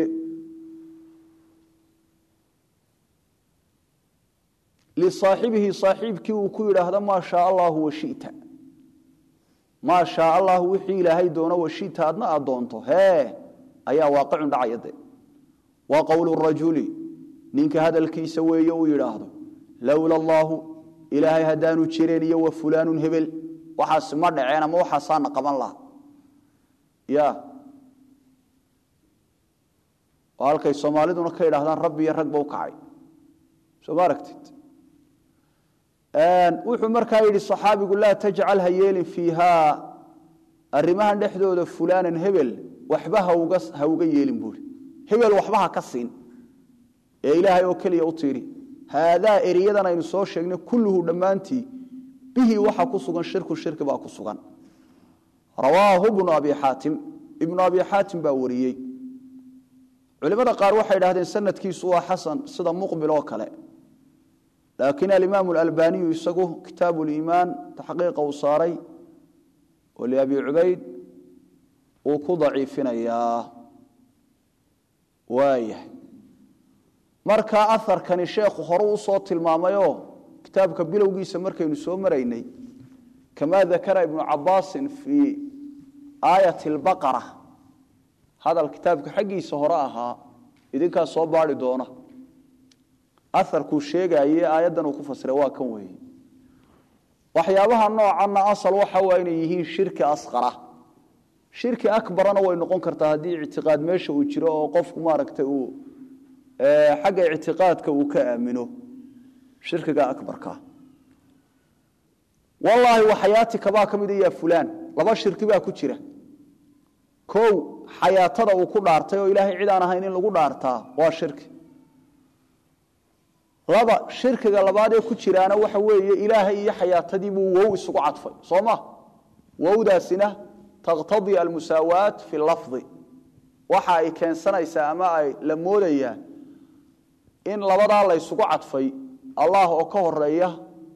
lisaaxibihi saaxiibkii uu ku yidhaahdo maa shaa allahu washita maa shaa allahu wixii ilaahay doono washita adna aad doonto hee ayaa waaqicun dhacaya de wa qowlu rajuli ninka hadalkiisa weeye uu yidhaahdo lowla allaahu ilaahay haddaanu jireen iyo wa fulaanun hebel waxaas ma dhaceen ama waxaasaana qaban laha ya oo halkay soomaaliduna ka idhahdaan rabbi iyo rag ba u kacay soo ma aragtid wuxuu markaa yidhi صaxaabigu laa tajcal ha yeelin fiihaa arimahan dhexdooda fulaanan hebel waxba ha uga yeelin buuri hebel waxba ha ka siin ee ilaahay oo keliya u tiiri haadaa eriyadan aynu soo sheegnay kulluhu dhammaantii bihi waxa ku sugan shirku shirki baa ku sugan rawaahu bnu abi xaatim ibnu abi xaatim baa wariyey culimada qaar waxay idhahdeen sanadkiisu waa xasan sida muqbil oo kale laakiin alimaam alalbaniyu isagu kitaabu liimaan taxqiiqa uu saaray oo liabi cubayd uu ku daciifinayaa waayahay markaa aharkani sheekhu hore usoo tilmaamayoo kitaabka bilowgiisa markaynu soo maraynay kamaa dakara ibnu cabaasin fii aayati albaqara hadal kitaabka xaggiisa hore ahaa idinkaa soo baari doona aarkuu sheegaye aayaddan uu ku fasiray waa kan weeye waxyaabaha noocanna asal waxa waa inay yihiin shirki asqara shirki akbarana way noqon kartaa haddii ictiqaad meesha uu jiro oo qofku maaragtay uu xagga ictiqaadka uu ka aamino shirkiga akbarka wallaahi waxayaatika baa ka mid ya fulaan laba shirki baa ku jira kow xayaatada uu ku dhaartay oo ilaahay cid aan ahayn in lagu dhaartaa waa shirki laba shirkiga labaadee ku jiraana waxa weeye ilaahay iyo xayaatadiibuu wow isugu cadfay soo ma wowdaasina taqtadii almusaawaat fi lafdi waxa ay keensanaysaa ama ay la moodayaa in labadaa la ysugu cadfay allah oo ka horeeya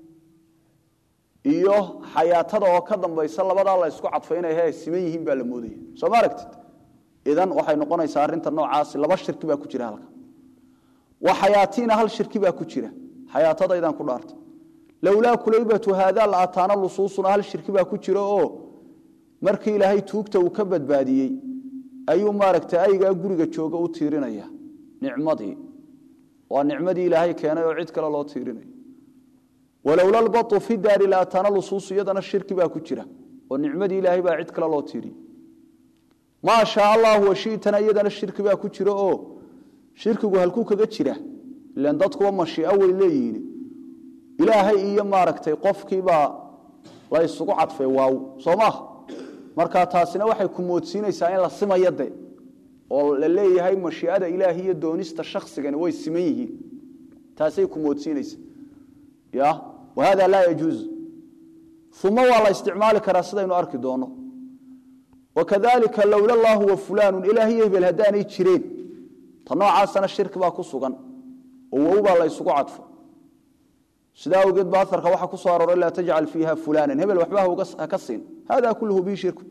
iyo xayaatada oo ka dambaysa labadaa la ysku cadfay inay he siman yihiin baa la moodaya soo ma aragtid idan waxay noqonaysaa arrinta noocaasi laba shirki baa ku jira halka waxayaatiina hal shirki baa ku jira xayaatadaydaan ku dhaartay lowlaa kulaybatu haadaa la ataana lusuusuna hal shirki baa ku jira oo markii ilaahay tuugta uu ka badbaadiyey ayuu maaragtay aygaa guriga jooga u tiirinaya nicmadii waa nicmadii ilaahay keenay oo cid kale loo tiirinayo walowla lbau fi daari la ataana lusuusu iyadana shirki baa ku jira oo nicmadii ilaahay baa cid kale loo tiiriyey maa shaa allahu washitana iyadana shirki baa ku jira oo shirkigu halkuu kaga jira ilan dadkuwa mashiico way leeyihiin ilaahay iyo maaragtay qofkiibaa la isugu cadfay waaw soo maaha marka taasina waxay ku moodsiinaysaa in la simayo de oo la leeyahay mashiicada ilaahi iyo doonista shaksigani way siman yihiin taasay ku moodsiinaysa ya wahada laa yajuuz uma waa la isticmaali karaa sidaynu arki doono wakadalika lowla allahu wa fulaanu ilaah iyo hebel haddaanay jireen ta noocaasana shirki baa ku sugan oo wow baa la ysugu cadfo sidaa awgeed ba aarka waxaa ku soo arooray laa tajcal fiiha fulana hebel waxba ha ka siin hada kulluhu bihi shirku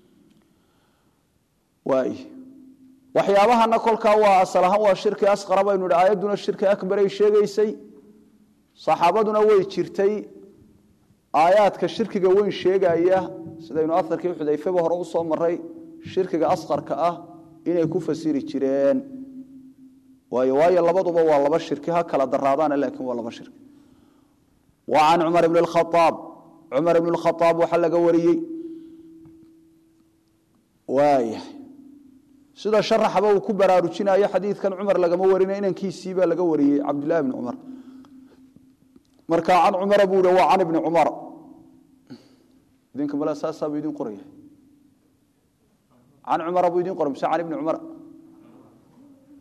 waay waxyaabahana kolkaa waa asal ahaan waa shirki asqara baynu idhi aayadduna shirki akbaray sheegaysay saxaabaduna way jirtay aayaadka shirkiga weyn sheegaya sidaynu aarkii xudayfeba hore u soo maray shirkiga asqarka ah inay ku fasiri jireen waayo waayo labaduba waa laba shirki ha kala daraadaana laakiin waa laba shirki wa can cumar bn khaaab cumar ibn khaaab waxaa laga wariyey waaya sida sharaxaba uu ku baraarujinayo xadiidkan cumar lagama warina inankiisii baa laga wariyey cabdillahi bni cumar marka can cumara buu hi waa can ibni cumar idinka male saasaa buu idin qoraya can cumara buu idin qoray mise can ibni cumar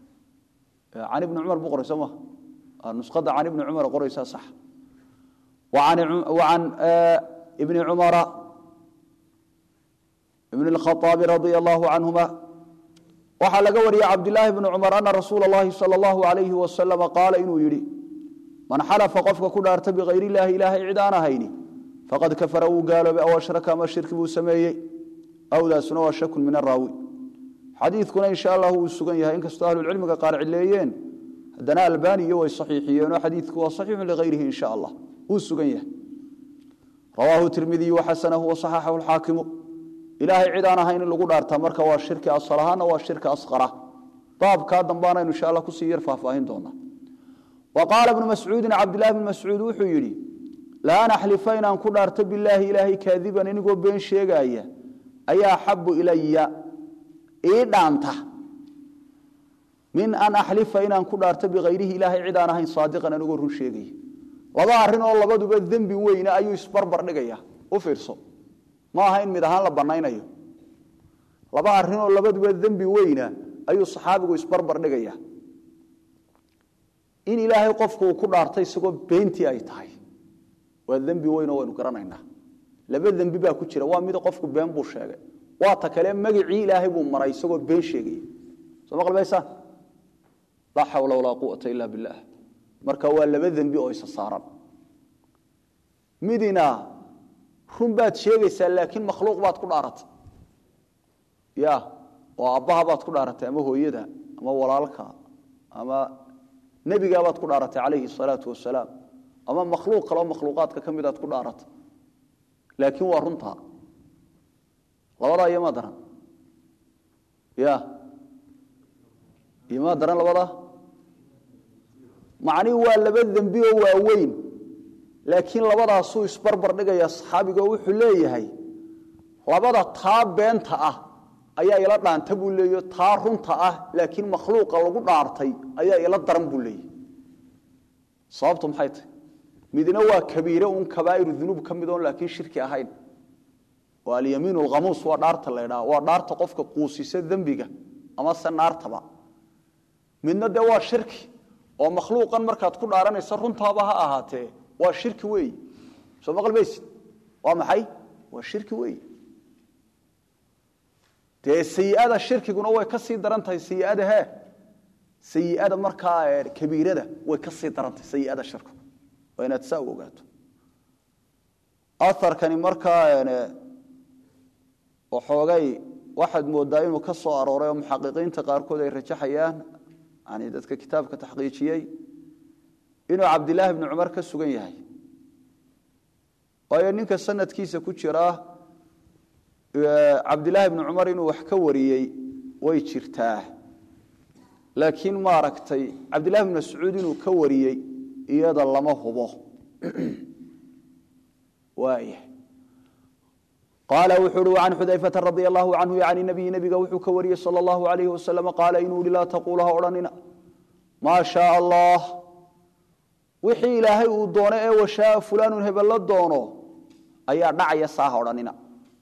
can ibni cumar buu qoray soo ma nusqadda can ibni cumar qoraysaa sax وعن ابن عمر بن الخطاب رضي الله عنهما waxaa laga wariyey cabdilaahi bni cumar ana rasuula اllahi salى اllahu alayhi wasalama qaala inuu yidhi man xalafa qofka ku dhaarta bikayr illaahi ilaahay cid aan ahayni faqad kafara wuu gaaloobay aw ashraka ama shirki buu sameeyey awdaasuna waa shakun min araawi xadiidkuna insha allahu wuu sugan yahay inkastoo ahlucilmiga qaar cileeyeen haddana albaniyo way saxiixiyeenoo xadiidku waa saxiixun ligayrihi insha allah wuu sugan yahay rawaahu tirmidiyu waxasanahu wasaxaxahu lxaakimu ilaahay cid aan ahayn in lagu dhaartaa marka waa shirki asal ahaana waa shirki asqara baabkaa dambaanaynu insha alla kusii yar faahfaahin doonaa wa qaala ibnu mascuudin cabdillahi bni mascuud wuxuu yidhi laan axlifa inaan ku dhaarto bilaahi ilaahay kaadiban inigoo been sheegaaya ayaa axabu ilaya ii dhaanta min an axlifa inaan ku dhaarto bikayrihi ilaahay cid aan ahayn saadiqan anigoo run sheegaya laba arrin oo labaduba dembi weyne ayuu isbarbar dhigaya u fiirso ma aha in mid ahaan la banaynayo laba arrinoo labaduba dembi weyna ayuu saxaabigu isbarbar dhigaya in ilaahay qofku uu ku dhaartay isagoo beentii ay tahay waa dembi weynoo waynu garanaynaa laba dembi baa ku jira waa mid qofku been buu sheegay waa ta kale magicii ilaahay buu maray isagoo been sheegaya soo ma qalbaysaan laa xawla walaa quwata ila billaah marka waa laba dembi oo isa saaran midina run baad sheegaysaa laakiin makhluuq baad ku dhaaratay ya oo aabbaha baad ku dhaaratay ama hooyada ama walaalka ama nebigaabaad ku dhaaratay calayhi salaatu wasalaam ama makhluuq kaleo makhluuqaadka ka midaad ku dhaaratay laakiin waa runtaa labadaa iyomaa daran ya iyomaa daran labadaa macnihi waa laba dembi oo waaweyn laakiin labadaasuu isbarbar dhigaya saxaabigo wuxuu leeyahay labada taa beenta ah ayaa ila dhaanta buu leeyo taa runta ah laakiin makhluuqa lagu dhaartay ayaa ila daran buu leeyahy sababtu maxay tahy midna waa kabiire uun kabaa'iru dunuub ka mid oon laakiin shirki ahayn oo alyamiin alkhamuus waa dhaarta la ydhaha waa dhaarta qofka quusisa dembiga ama se naartaba midna dee waa shirki oo makhluuqan markaad ku dhaaranaysa runtaaba ha ahaatee waa shirki weey soo ma qalbaysid waa maxay waa shirki weey dee sayi'ada shirkiguna way ka sii daran tahay sayi'ada he sayi'ada markaa kabiirada way ka sii daran tahay sayi'ada shirkigu waa inaad saa u ogaato aharkani markaa waxoogay waxaad moodaa inuu ka soo arooray oo muxaqiqiinta qaarkood ay rajaxayaan yani dadka kitaabka taxqiijiyey inuu cabdilaahi bni cumar ka sugan yahay waayo ninka sanadkiisa ku jira cabdilaahi bni cumar inuu wax ka wariyey way jirtaa laakiin maaragtay cabdillahi bni mascuud inuu ka wariyey iyada lama hubo waaya qaala wuxuu uhi can xudayfata radia allahu canhu yani nabiyi nebiga wuxuu ka wariyey sala allahu alayhi wasalam qaala inuu ihi laa taquula ha odhanina maa shaaa allah wixii ilaahay uu doono ee washaaa fulaanun hebello doono ayaa dhacaya saaha odhanina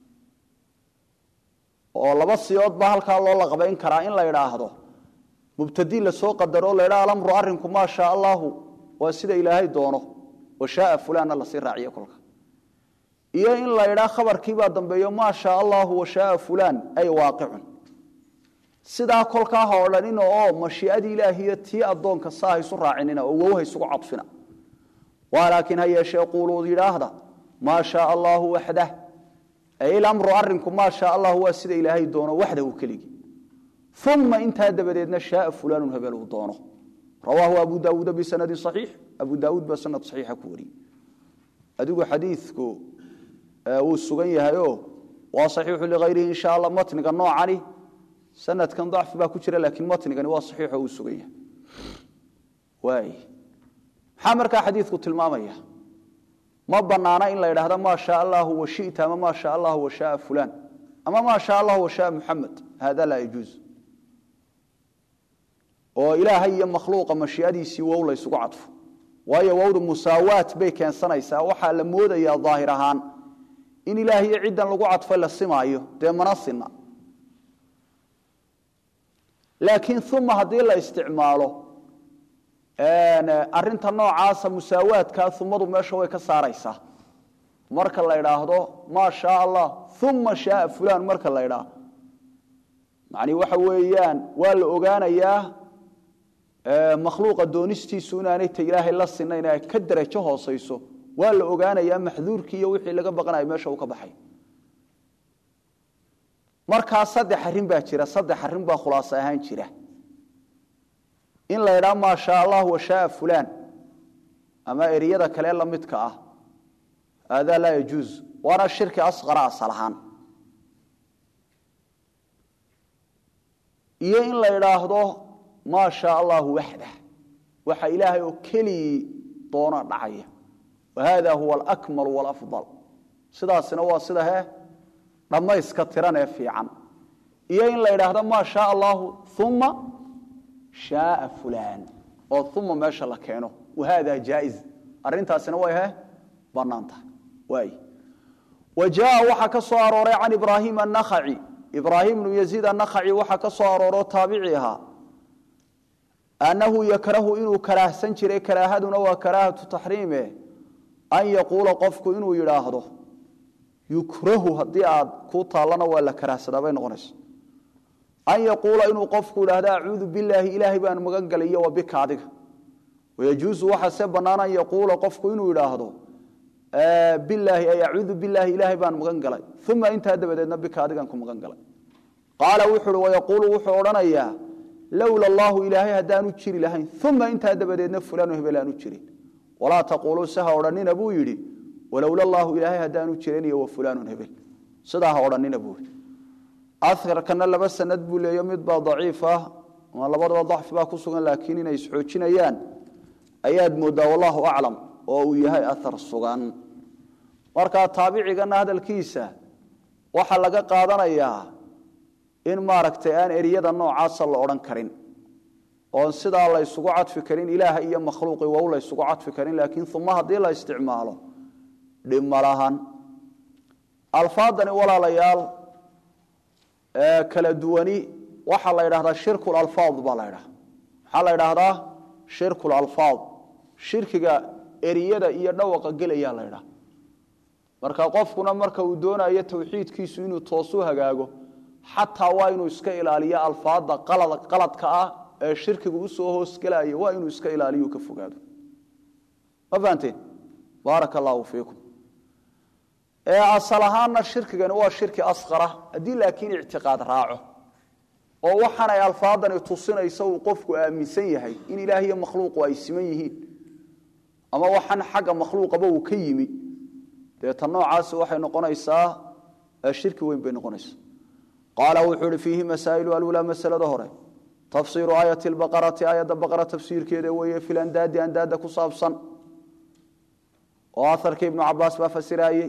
oo laba siyood baa halkaa loo laqbayn karaa in la idhaahdo mubtadi la soo qadaro la ydhaha alamru arrinku maa shaa allaahu waa sida ilaahay doono washaaa fulaanna lasii raaciyo kolka iyo in la ydhaa khabarkiibaa dambeeyo maa shaa allaahu washaaa fulaan ay waaqicun sidaa kolkaa ha odhanina oo mashiiadii ilaahiyo tii addoonka saa haysu raacinina oo wow haysugu cadfina waa laakiin ha yeeshee quuluu yidhaahda maa shaaa allaahu waxdah ay ilamru arrinku maa shaa allahu waa sida ilaahay doono waxdahu keligii uma intaa dabadeedna shaaa fulaanun hebel uu doono rawaahu abu daawuuda bisanadin saxiix abu daawuud baa sanad saxiixa ku wariyey adigu xadiidku wuu sugan yahayoo waa saxiixu ligayrihi insha allah matniga noocani sanadkan dacfi baa ku jira laakiin matnigani waa saxiixo uu sugan yahay waay maxaa markaa xadiidku tilmaamaya ma banaana in la idhaahdo maa shaa allahu washita ama maa shaa allahu washaaa fulaan ama maa shaa allahu washaaa muxamed hada laa yajuuz oo ilaahay iyo makhluuqa mashiiadiisii wow la ysugu cadfo waayo wowda musaawaat bay keensanaysaa waxaa la moodayaa daahir ahaan in ilaah iyo ciddan lagu cadfay la simaayo dee mana sina laakiin uma haddii la isticmaalo arinta noocaasa musaawaadkaa umadu meesha way ka saaraysaa marka la idhaahdo maa shaa allah uma shaaa fulan marka la idhaah macni waxa weeyaan waa la ogaanayaa makhluuqa doonistiisu inaanay ta ilaahay la sinayn ay ka darajo hoosayso waa la ogaanayaa maxduurkii iyo wixii laga baqanaya meesha uu ka baxay markaa saddex arrin baa jira saddex arrin baa khulaaso ahaan jira in la idhaa maa shaa allah wa shaaa fulaan ama eriyada kale la midka ah haadaa laa yajuuz waana shirki asqara asal ahaan iyo in la idhaahdo maa shaa allahu waxdah waxa ilaahay oo keligii doona dhacaya wa hada huwa alakmal walafdal sidaasina waa sida he dhammayska tiran ee fiican iyo in la idhaahdo maa shaa allahu uma shaaa fulaan oo uma meesha la keeno wahada jaaiz arintaasina way he banaan tahay waay wa jaa waxaa ka soo arooray can ibraahim anakhaci ibraahim bnu yaziid anakhaci waxaa ka soo arooro taabici ahaa annahu yakrahu inuu karaahsan jiray karaahaduna waa karaahatu taxriime an yaquula qofku inuu yidhaahdo yukrahu haddii aad ku taallana waa la karaahsadaa bay noqonaysa an yaquula inuu qofku idhaahdo acuudu bilaahi ilaahay baan magan galay iyo wa bika adiga wayajuusu waxaa se bannaan an yaquula qofku inuu idhaahdo bilaahi ay acuudu bilaahi ilaahay baan magan galay uma intaa dabadeedna bika adigaan ku magan galay qaala wuxuu uhi wayaquulu wuxuu odhanayaa lowla allahu ilaahay haddaanu jiri lahayn uma intaa dabadeedna fulaanu hebel aanu jirin walaa taquuluu se ha odhanina buu yidhi walowla allaahu ilaahay haddaanu jirin iyo wa fulaanun hebel sidaa ha odhanina buu yidhi aarkana laba sanad buu leeyo midbaa daciif ah ama labadaba dacfi baa ku sugan laakiin inay isxoojinayaan ayaad moodaa wallahu aclam oo uu yahay aar sugan markaa taabicigana hadalkiisa waxaa laga qaadanayaa in maaragtay aan eriyada noocaasa la odhan karin oon sidaa la ysugu cadfi karin ilaaha iyo makhluuqi wow la ysugu cadfi karin laakiin uma haddii la isticmaalo dhib ma lahan alfaadani walaalayaal kala duwani waxaa la ydhahdaa shirku alfaad baa la ydhaha maxaa la ydhaahdaa shirku alfaad shirkiga eriyada iyo dhawaqa gelaya la ydhaha marka qofkuna marka uu doonayo tawxiidkiisu inuu toosu hagaago xataa waa inuu iska ilaaliyo alfaada qaladka ah ee shirkigu usoo hoosgelaya waa inuu iska ilaaliyo ka fogaado ma fahanteen baaraka allaahu fiikum asal ahaanna shirkigani waa shirki asqara haddii laakiin ictiqaad raaco oo waxaanay alfaadani tusinaysa uu qofku aaminsan yahay in ilaah iyo makhluuqu ay siman yihiin ama waxaan xagga makhluuqaba uu ka yimi deeta noocaasi waxay noqonaysaa shirki weyn bay noqonaysaa qaala wuxuu ihi fiihi masaa'ilu alulaa masalada hore tafsiiru aayati lbaqarati aayadda baqara tafsiirkeeda weeye filandaadi andaada ku saabsan oo aharkii ibnu cabaas baa fasiraayey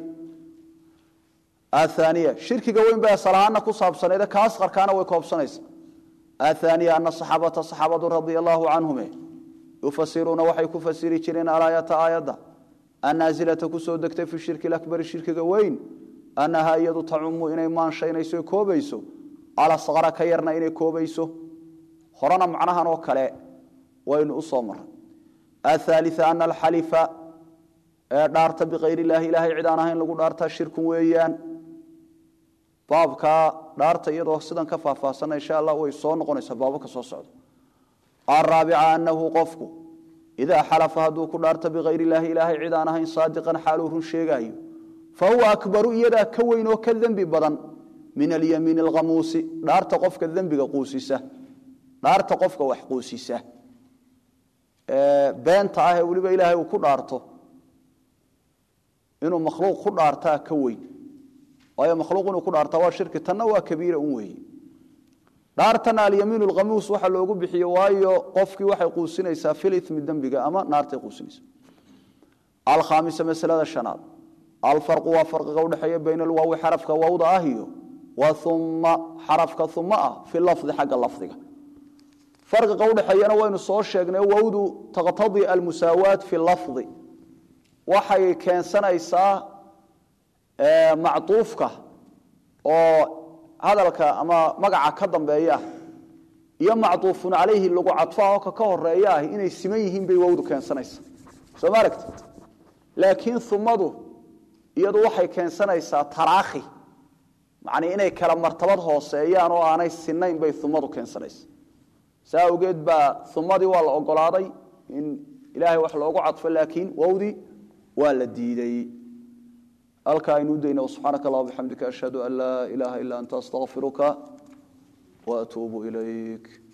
aaniya shirkiga weyn bay asalahaana ku saabsanayd ka asqarkaana way koobsanaysa ahaaniya ana saxaabata saxaabadu radia allaahu canhume yufasiruuna waxay ku fasiri jireen alaayata aayadda annaasilata kusoo degtay fi shirki akbari shirkiga weyn annahaa iyadu tacumu inay maanshaynayso koobayso alasqara ka yarna inay koobayso horena macnahan oo kale waynu u soo maray athaalia ana alxalifa ee dhaarta bikayr illaahi ilaahay cid aan ahayn lagu dhaartaa shirkun weeyaan baabkaa dhaarta iyadoo sidan ka faahfaahsana insha allah way soo noqonaysaa baababka soo socda araabica anahu qofku idaa xalafa hadduu ku dhaarta bikayr illaahi ilaahay cid aan ahayn saadiqan xaaluu run sheegaayo fa huwa akbaru iyadaa ka weyn oo ka dembi badan min alyamiin alkhamuusi dhaarta qofka dembiga quusisa dhaarta qofka wax quusisa beenta ah ee weliba ilaahay uu ku dhaarto inuu makhluuq ku dhaartaa ka weyn waayo makhluuq inuu ku dhaartaa waa shirki tanna waa kabiira un weeye dhaartana alyamiin alkhamuus waxa loogu bixiye waayo qofkii waxay quusinaysaa filimi dembiga ama naartay quusinaysaa alkhaamisa masalada shanaad alfarqu waa farqiga udhexeeya bayna alwaawi xarafka waawda ah iyo wa uma xarafka uma ah fi lafdi xagga lafdiga farqiga udhexeeyana waynu soo sheegnay wawdu taqtadii almusaawaat fi lafdi waxay keensanaysaa mactuufka oo hadalka ama magaca ka dambeeya iyo macduufun calayhi lagu cadfo oo ka ka horeeya ah inay siman yihiin bay wowdu keensanaysa soo ma aragtid laakiin umadu iyadu waxay keensanaysaa taraakhi macnii inay kala martabad hooseeyaan oo aanay sinayn bay umadu keensanaysa saa awgeed baa umadii waa la ogolaaday in ilaahay wax loogu cadfo laakiin wowdii waa la diiday halkaa aynu udayna subxaanaka allah bixamdika ashhadu an laa ilaaha illa anta astaqfiruka waatuubu ilayk